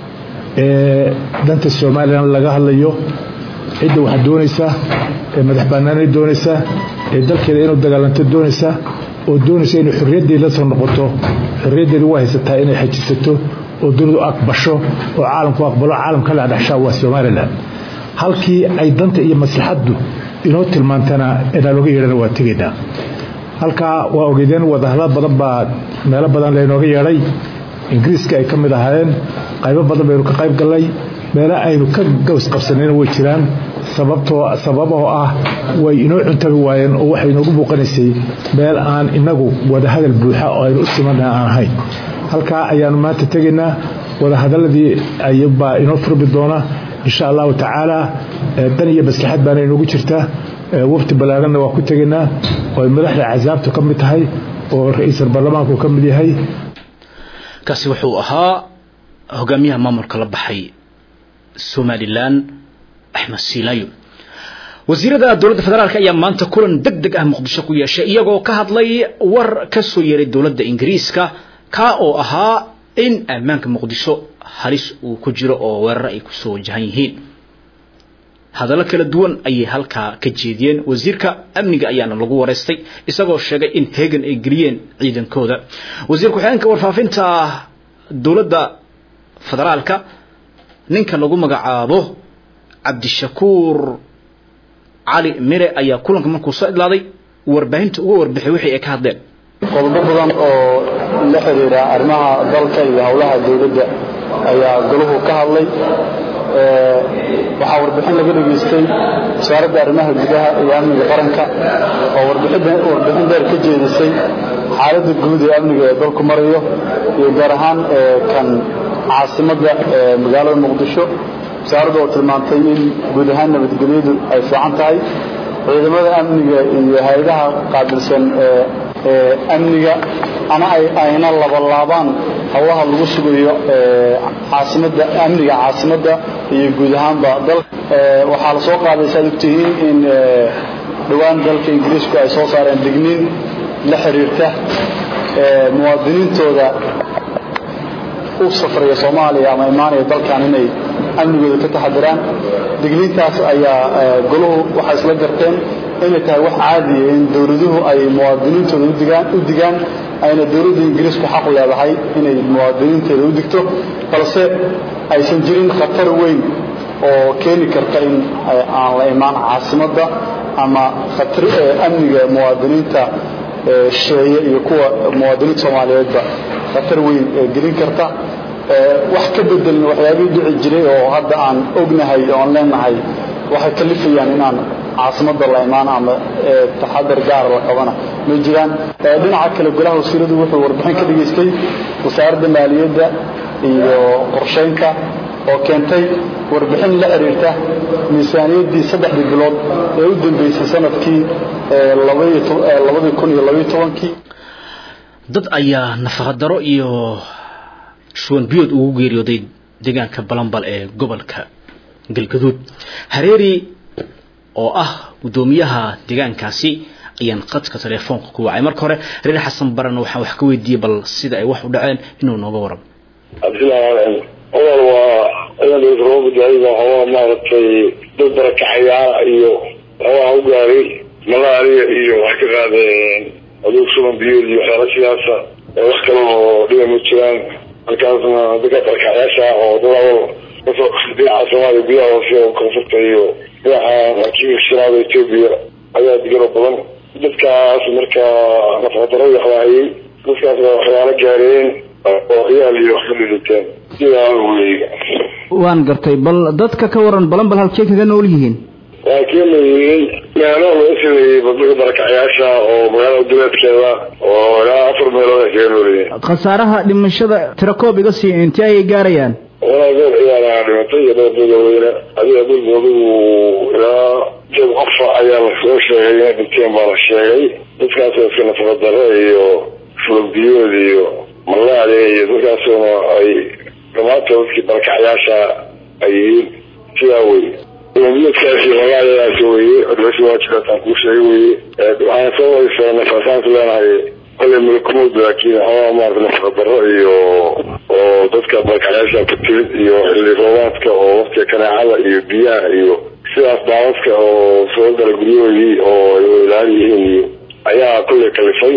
ee danta somalilan laga hadlayo cidda waxa doonaysa ee madax bannaanay doonaysa ee dalkeeda inuu dagaalanto doonaysa oo doonaysa inay xorriyaddeed la soo noqoto xorriyaddeedu waa haysataa inay xajisato oo dunidu aqbasho oo caalamku aqbalo caalamka la dhexshaa waa somalilan halkii ay danta iyo maslaxaddu inoo tilmaantana inaan oga yeedhana waa tegaynaa halkaa waa ogeydeen wadahadal badan baa meelo badan laynooga yeedhay ingiriiska ay ka mid ahaayeen qaybo badan baynu ka qayb gallay meelo aynu ka gaws qabsanayna way jiraan sababtoo sababoo ah way inoo cuntabi waayeen oo waxay inoogu muuqanaysay meel aan inagu wadahadal buuxa oo aynu u simannaha aan ahayn halkaa ayaanu maanta tegaynaa wadahadaladii ayabaa inoo furmi doona insha allahu tacaala dan iyo maslaxad baana inoogu jirta wafti ballaaranna waa ku tegaynaa oo ay madaxda casaabtu ka mid tahay oo ra-iisul baarlamaanku ka mid yahay kaasi wuxuu ahaa hogaamiyaha maamulka la baxay somalilan axmed siilaayo wasiirada dowladda federaalk ayaa maanta kulan deg deg ah muqdisho ku yeeshay iyagoo ka hadlay war ka soo yeeray dowladda ingiriiska kaa oo ahaa in ammaanka muqdisho halis uu ku jiro oo weerar ay kusoo wajahan yihiin hadallo kala duwan ayay halkaa ka jeediyeen wasiirka amniga ayaana lagu wareystay isagoo sheegay in hegan ay geliyeen ciidankooda wasiir ku-xigeenka warfaafinta dowladda federaalka ninka lagu magacaabo cabdishakuur cali mire ayaa kulanka markuu soo idlaaday warbaahinta uga warbixay wixii ay ka hadleen qodobo badan oo la xiriira arrimaha dalka iyo howlaha dowladda ayaa golahu ka hadlay waxaa warbixin laga dhegaystay wasaaradda arrimaha gudaha iyo amniga qaranka oo warbixin dheer ka jeedisay xaaladda guud ee amniga ee dalku marayo iyo gaar ahaan kan caasimadda magaalada muqdisho wasaaraddu oo tilmaantay in guud ahaan nabadgelyadu ay fiican tahay ciidamada amniga iyo hay-adaha qaabilsan amniga ama ayna labalaabaan howlaha lagu sugayo caasimada amniga caasimadda iyo guud ahaanba dal waxaa la soo qaaday saad ogtihiin in dhowaan dalka ingiriisku ay soo saareen digniin la xiriirta muwaadiniintooda u safraya soomaaliya ama imaanaya dalkan inay amnigooda ka taxadiraan digniintaas ayaa goluhu waxay isla garteen inay tahay wax caadiya in dowladuhu ay muwaadiniintooda udigaan u digaan ayna dowladda ingiriisku xaq leedahay inay muwaadiniinteeda u digto balse aysan jirin khatar weyn oo keeni karta in aan la imaan caasimadda ama khatar amniga muwaadiniinta sheeye iyo kuwa muwaadiniinta soomaaliyeedba khatar weyn gelin karta wax ka bedelin waxyaabihii dhici jiray oo hadda aan ognahay oon leenahay waxay kalifayaan inaan caasimadda la imaan ama taxadar gaara la qabana ma jiraan dhinaca kale golaha wasiiradu wuxuu warbixin ka dhigaystay wasaaradda maaliyadda iyo qorshaynka oo keentay warbixin la xiriirta miisaaniyaddii saddexdii bilood ee u dambeysay sanadkii labadii kun iyo labaiyo tobankii dad ayaa nafaqadaro iyo shuwan biyood ugu geeriyooday deegaanka balambal ee gobolka galgaduud hareeri oo ah guddoomiyaha deegaankaasi ayaan qadka telefoonka ku wacay marka hore reer xasan baran waxaan wax ka weydiiyey bal sida ay wax u dhaceen inuu nooga waramo cabdillahi odal waa ciidan roobadaayga hawaa maaragtay dad barakacayaala iyo hawaa u gaaray malaria iyo waxay ka qaadeen aduug suban biyood iyo waxyaala sidaasa wax kale oo dhiba ma jiraan halkaasna dadka barakacayaasha oo dadaal kasoo dhinaca soomaaliya gudaha hoose oo koonfurta iyo dhinaca kiiga shiraada etoobiya ayaa digaro badan dadkaas marka nafaqadaro waxwaayey dadkaas baa waxyaalo gaareen oo ciyaal iyo wax ka dhidhiteen sidaa wey waan gartay bal dadka ka waran balan bal halkee kaga nool yihiin waa keenayihiin meelo laga sameeyey badbaka barakacayaasha oo magaalada duleedkeeda oo ilaa afar meelood ay kaga nool yihiin khasaaraha dhimashada tirakoob iga sii intee ayay gaarayaan walaa goor ciyaaraha dhimatay iyo dhowr dadaweyne adiga dulka adigu ilaa jab qofa ayaa lasoo sheegay inay dhinteen baa la sheegay dadkaas iska nafaqadaro iyo fulogbiyood iyo malaria iyo dadkaasuna ay dhamaantood dadkii barakacayaasha ay yihiin sidaa wey fulogbiyoodkaas iyo malariadaas weye dhimasho waa jiraataan kuu sheegay weye waxaan soo waysaa nafasaanku leenahay kolley malakumud laakiin waxaa maarata nafaqadaro iyo oo dadka barakacayaasha ku timid iyo xilli roobaadka oo waqtiga kaneecada iyo biyaha iyo sidaas daadadka oo soo gala guryahoodii oo ay ilaali yihiin iyo ayaa kolley kalifay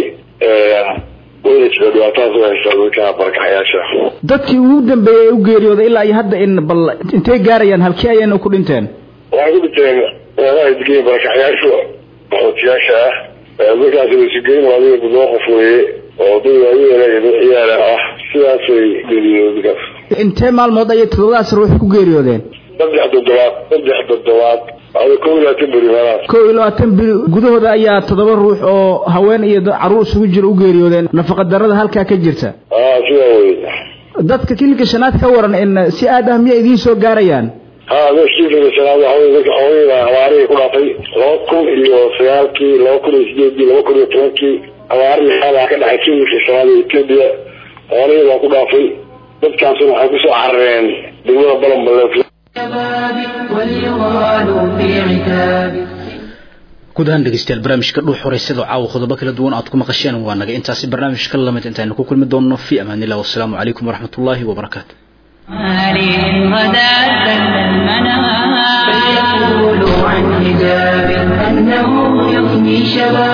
wayna jira dhibaatadaas u haysaa dadka barakacayaasha dadkii ugu dambeeyey ee u geeriyooday ilaa iyo hadda in bal intay gaarayaan halkii ayayna ku dhinteen waxay ku dhinteen meelaha degan barakacayaashu qaxootiyaasha ah dadkaas wasugeyn adiga toddoba qof weeye oo dad waayeela iyo dad ciyaala ah sidaasay geeriyoodeen dadkaas intee maalmood ayay toddobadaas ruux ku geeriyoodeen saddex toddobaad saddex toddobaad ada kow iyo labaatan beri meelahaas kow iyo labaatan bil gudahooda ayaa toddoba ruux oo haween iyo caruur isugu jira u geeriyoodeen nafaqadarada halkaa ka jirta a sidaa wey dadka kilinka shanaad ka waran in si aad ah miya idiin soo gaarayaan ha meeshkiilinka shanaad waxa wey dadka hooyada abaarihii ku dhaafay laba kun iyo sagaalkii laba kun iyo sideedii laba kun iyo tobankii abaar lixaada ka dhacay kilinka shanaad ee etoobiya xoolihii baa ku dhaafay dadkaasuna waxay kusoo carareen degmada balanbaleef guud ahaan dhegeystayaal barnaamijka dhuux horeysada caawa qodobo kala duwan aad ku maqasheen waa naga intaasi barnaamijka lamid intaynu ku kulmi doonno fi amaan illah wasalaamu calaykum waraxmat ullaahi wabarakaatu فليقولوا عن حجاب أنه يفني شباب